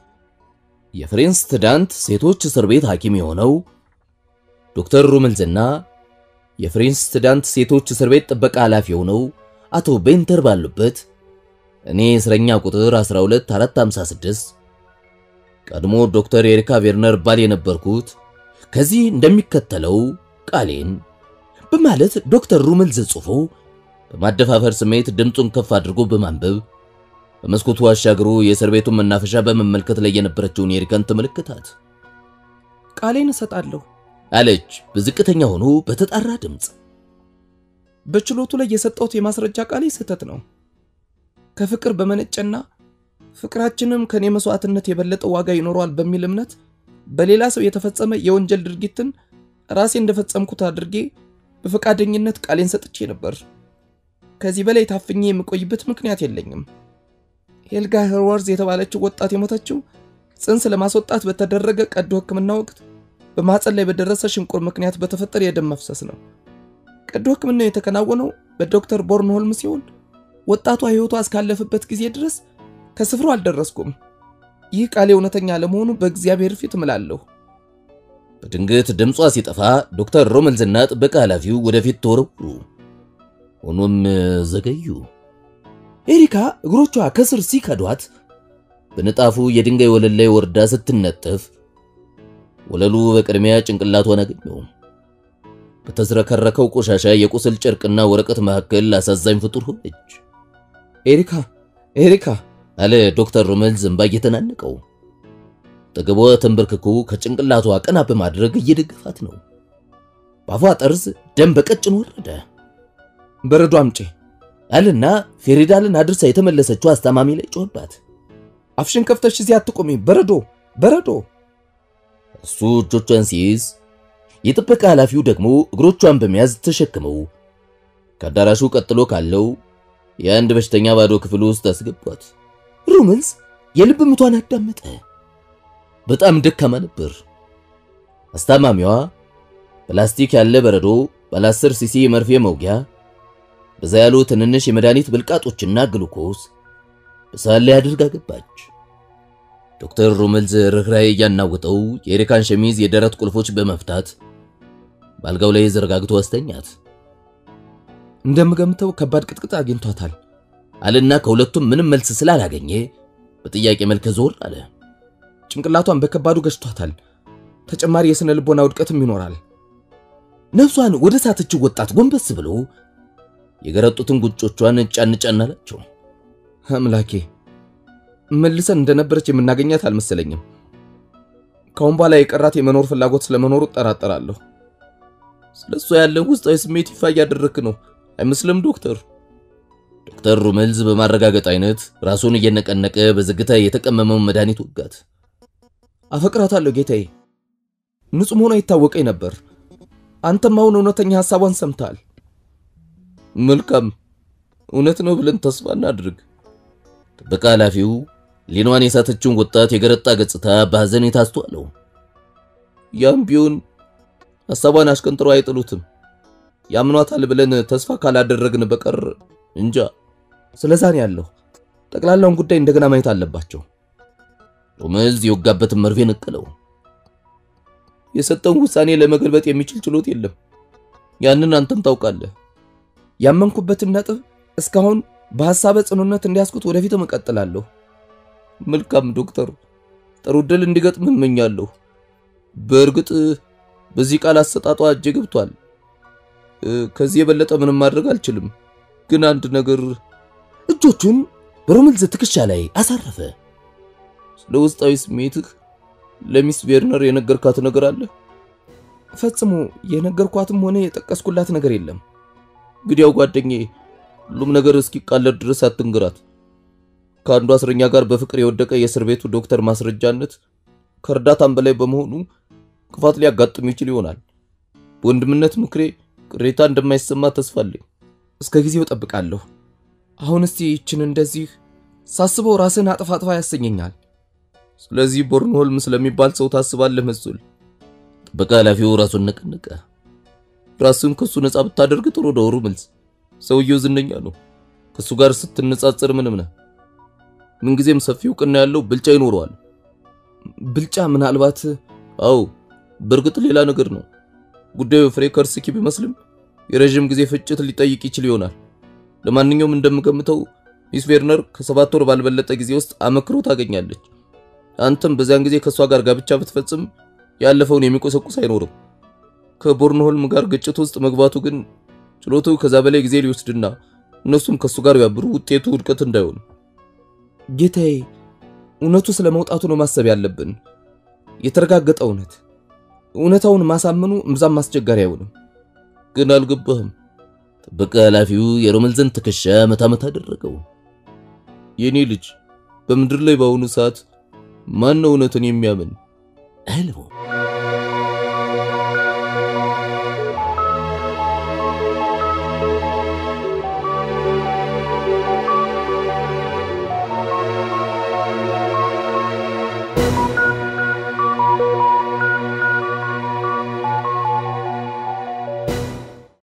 የፍሬንስትዳንት ሴቶች እስር ቤት ሐኪም የሆነው ዶክተር ሩመልዝና የፍሬንስትዳንት ሴቶች እስር ቤት ጥበቃ ኃላፊ የሆነው አቶ ቤንተር ባሉበት እኔ እስረኛ ቁጥር 12456 ቀድሞ ዶክተር ኤሪካ ቬርነር ባል የነበርኩት ከዚህ እንደሚከተለው ቃሌን በማለት ዶክተር ሩመልዝ ጽፎ በማደፋፈር ስሜት ድምፁን ከፍ አድርጎ በማንበብ በመስኮቱ አሻግሮ የእስር ቤቱን መናፈሻ በመመልከት ላይ የነበረችውን ኤሪካን ተመለከታት። ቃሌን እሰጣለሁ አለች በዝቅተኛ ሆኖ በተጣራ ድምፅ። በችሎቱ ላይ የሰጠሁት የማስረጃ ቃሌ ስህተት ነው። ከፍቅር በመነጨና ፍቅራችንም ከኔ መስዋዕትነት የበለጠ ዋጋ ይኖረዋል በሚል እምነት በሌላ ሰው የተፈጸመ የወንጀል ድርጊትን ራሴ እንደፈጸምኩት አድርጌ በፈቃደኝነት ቃሌን ሰጥቼ ነበር። ከዚህ በላይ ታፍኜ የምቆይበት ምክንያት የለኝም። ሄልጋ ሄርወርዝ የተባለችው ወጣት የሞተችው ጽንስ ለማስወጣት በተደረገ ቀዶ ሕክምና ወቅት በማህፀን ላይ በደረሰ ሽንቁር ምክንያት በተፈጠረ የደም መፍሰስ ነው። ቀዶ ሕክምናው የተከናወነው በዶክተር ቦርንሆልም ሲሆን ወጣቷ ሕይወቷ እስካለፈበት ጊዜ ድረስ ከስፍራው አልደረስኩም። ይህ ቃሌ እውነተኛ ለመሆኑ በእግዚአብሔር ፊት እምላለሁ። በድንገት ድምጿ ሲጠፋ ዶክተር ሮመልዝና ጥበቃ ኃላፊው ወደፊት ተወረወሩ። ሆኖም ዘገዩ። ኤሪካ እግሮቿ ከስር ሲከዷት በንጣፉ የድንጋይ ወለል ላይ ወርዳ ስትነጠፍ ወለሉ በቅድሚያ ጭንቅላቷን አገኘው። በተዝረከረከው ቆሻሻ የቁስል ጨርቅና ወረቀት መካከል አሳዛኝ ፍጡር ሆነች። ኤሪካ ኤሪካ አለ ዶክተር ሮመልዝ እንባ እየተናነቀው። ጠገቧ ተንበርክኮ ከጭንቅላቷ ቀና በማድረግ እየደገፋት ነው። በአፏ ጠርዝ ደም በቀጭን ወረደ። በረዶ አምጪ አለና ፌሬዳልን አድርሳ የተመለሰችው አስታማሚ ላይ ጮህባት። አፍሽን ከፍተሽ እዚህ አትቆሚ፣ በረዶ በረዶ። እሱ እጆቿን ሲይዝ የጥበቃ ኃላፊው ደግሞ እግሮቿን በመያዝ ተሸክመው ከአዳራሹ ቀጥሎ ካለው የአንድ በሽተኛ ባዶ ክፍል ውስጥ አስገቧት። ሩምልስ የልብ ምቷን አዳመጠ። በጣም ደካማ ነበር። አስታማሚዋ ፕላስቲክ ያለ በረዶ፣ ባለ 10 ሲሲ የመርፌ መውጊያ፣ በዛ ያሉ ትንንሽ የመድኃኒት ብልቃጦችና ግሉኮስ በሳህን ላይ አድርጋ ገባች። ዶክተር ሩምልዝ ርኅራኄ እያናወጠው የኤሪካን ሸሚዝ የደረት ቁልፎች በመፍታት በአልጋው ላይ ዘረጋግቶ አስተኛት። እንደምገምተው ከባድ ቅጥቅጥ አግኝቷታል አለና ከሁለቱም ምንም መልስ ስላላገኘ በጥያቄ መልክ ዞር አለ። ጭንቅላቷን በከባዱ ገጭቷታል። ተጨማሪ የሥነ ልቦና ውድቀትም ይኖራል። ነፍሷን ወደ ሳተችው ወጣት ጎንበስ ብሎ የገረጡትን ጉጮቿን ጫን ጫን አላቸው። አምላኬ መልሰን እንደነበረች የምናገኛት አልመሰለኝም። ከአሁን በኋላ የቀራት የመኖር ፍላጎት ስለመኖሩ እጠራጠራለሁ። ስለሷ ያለን ውስጣዊ ስሜት ይፋ እያደረክ ነው አይመስልም ዶክተር? ዶክተር ሩመልዝ በማረጋገጥ አይነት ራሱን እየነቀነቀ በዝግታ የተቀመመውን መድኃኒት ወጋት። አፈቅራታለሁ ጌታዬ። ንጹሕ መሆኗ ይታወቀኝ ነበር። አንተም አሁን እውነተኛ ሐሳቧን ሰምተሃል። መልካም እውነት ነው ብለን ተስፋ እናድርግ። ጥበቃ ኃላፊው ሊኗን የሳተችውን ወጣት የገረጣ ገጽታ በሐዘኔታ አስተዋለው። ያም ቢሆን ሐሳቧን አሽቀንጥረው አይጥሉትም። ያምኗታል ብለን ተስፋ ካላደረግን በቀር እንጃ። ስለዛ ነው ያለው። ጠቅላላውን ጉዳይ እንደገና ማየት አለባቸው። ሩመልዝ የወጋበትን መርፌ ነቀለው። የሰጠውን ውሳኔ ለመገልበጥ የሚችል ችሎት የለም። ያንን አንተም ታውቃለህ። ያመንኩበትን ነጥብ እስካሁን በሐሳበ ጽኑነት እንዲያስኩት ወደፊት እቀጥላለሁ። መልካም ዶክተር፣ ጥሩ ዕድል እንዲገጥም እመኛለሁ። በእርግጥ በዚህ ቃል አሰጣጧ እጄ ገብቷል። ከዚህ የበለጠ ምንም ማድረግ አልችልም። ግን አንድ ነገር እጆቹን በሩምልዝ ትከሻ ላይ አሳረፈ። ስለ ውስጣዊ ስሜትህ ለሚስ ቬርነር የነገርካት ነገር አለ? ፈጽሞ የነገርኳትም ሆነ የጠቀስኩላት ነገር የለም። እንግዲያው ጓደኛዬ ሁሉም ነገር እስኪቃለድ ድረስ አትንግራት። ከአንዱ እስረኛ ጋር በፍቅር የወደቀ የእስር ቤቱ ዶክተር ማስረጃነት ከእርዳታም በላይ በመሆኑ ክፋት ሊያጋጥም ይችል ይሆናል። በወንድምነት ምክሬ ቅሬታ እንደማይሰማ ተስፋ አለኝ። እስከ ጊዜው ጠብቃለሁ። አሁን እስቲ ይችን እንደዚህ ሳስበው ራስን አጥፋ አጥፋ ያሰኘኛል። ስለዚህ ቦርንሆልም ስለሚባል ሰው ታስባለህ መሰል። ጥበቃ ኃላፊው ራሱን ነቀነቀ። ራስን ከሱ ነፃ ብታደርግ ጥሩ ነው ሩምልዝ። ሰውየው ዝነኛ ነው። ከሱ ጋር ስትነጻጸር ምንም ነህ። ምንጊዜም ሰፊ እውቅና ያለው ብልጫ ይኖረዋል። ብልጫ ምናልባት አዎ፣ በእርግጥ ሌላ ነገር ነው። ጉዳዩ ፍሬ ከርስኪ ቢመስልም የረዥም ጊዜ ፍጭት ሊጠይቅ ይችል ይሆናል። ለማንኛውም እንደምገምተው ሚስ ቬርነር ከሰባት ወር ባልበለጠ ጊዜ ውስጥ አመክሮ ታገኛለች። አንተም በዚያን ጊዜ ከእሷ ጋር ጋብቻ ብትፈጽም ያለፈውን የሚቆሰቁስ አይኖርም። ከቦርንሆልም ጋር ግጭት ውስጥ መግባቱ ግን ችሎቱ ከዛ በላይ ጊዜ ሊወስድና እነሱም ከሱ ጋር ቢያብሩ ውጤቱ ውድቀት እንዳይሆን። ጌታዬ፣ እውነቱ ስለ መውጣቱ ነው ማሰብ ያለብን። የተረጋገጠ እውነት እውነታውን ማሳመኑ እምብዛም አስቸጋሪ አይሆንም። ግን አልገባህም። ጥበቃ ኃላፊው የሮመልዝን ትከሻ መታ መታ አደረገው። የኔ ልጅ በምድር ላይ በአሁኑ ሰዓት ማን ነው እውነትን የሚያምን? አለው።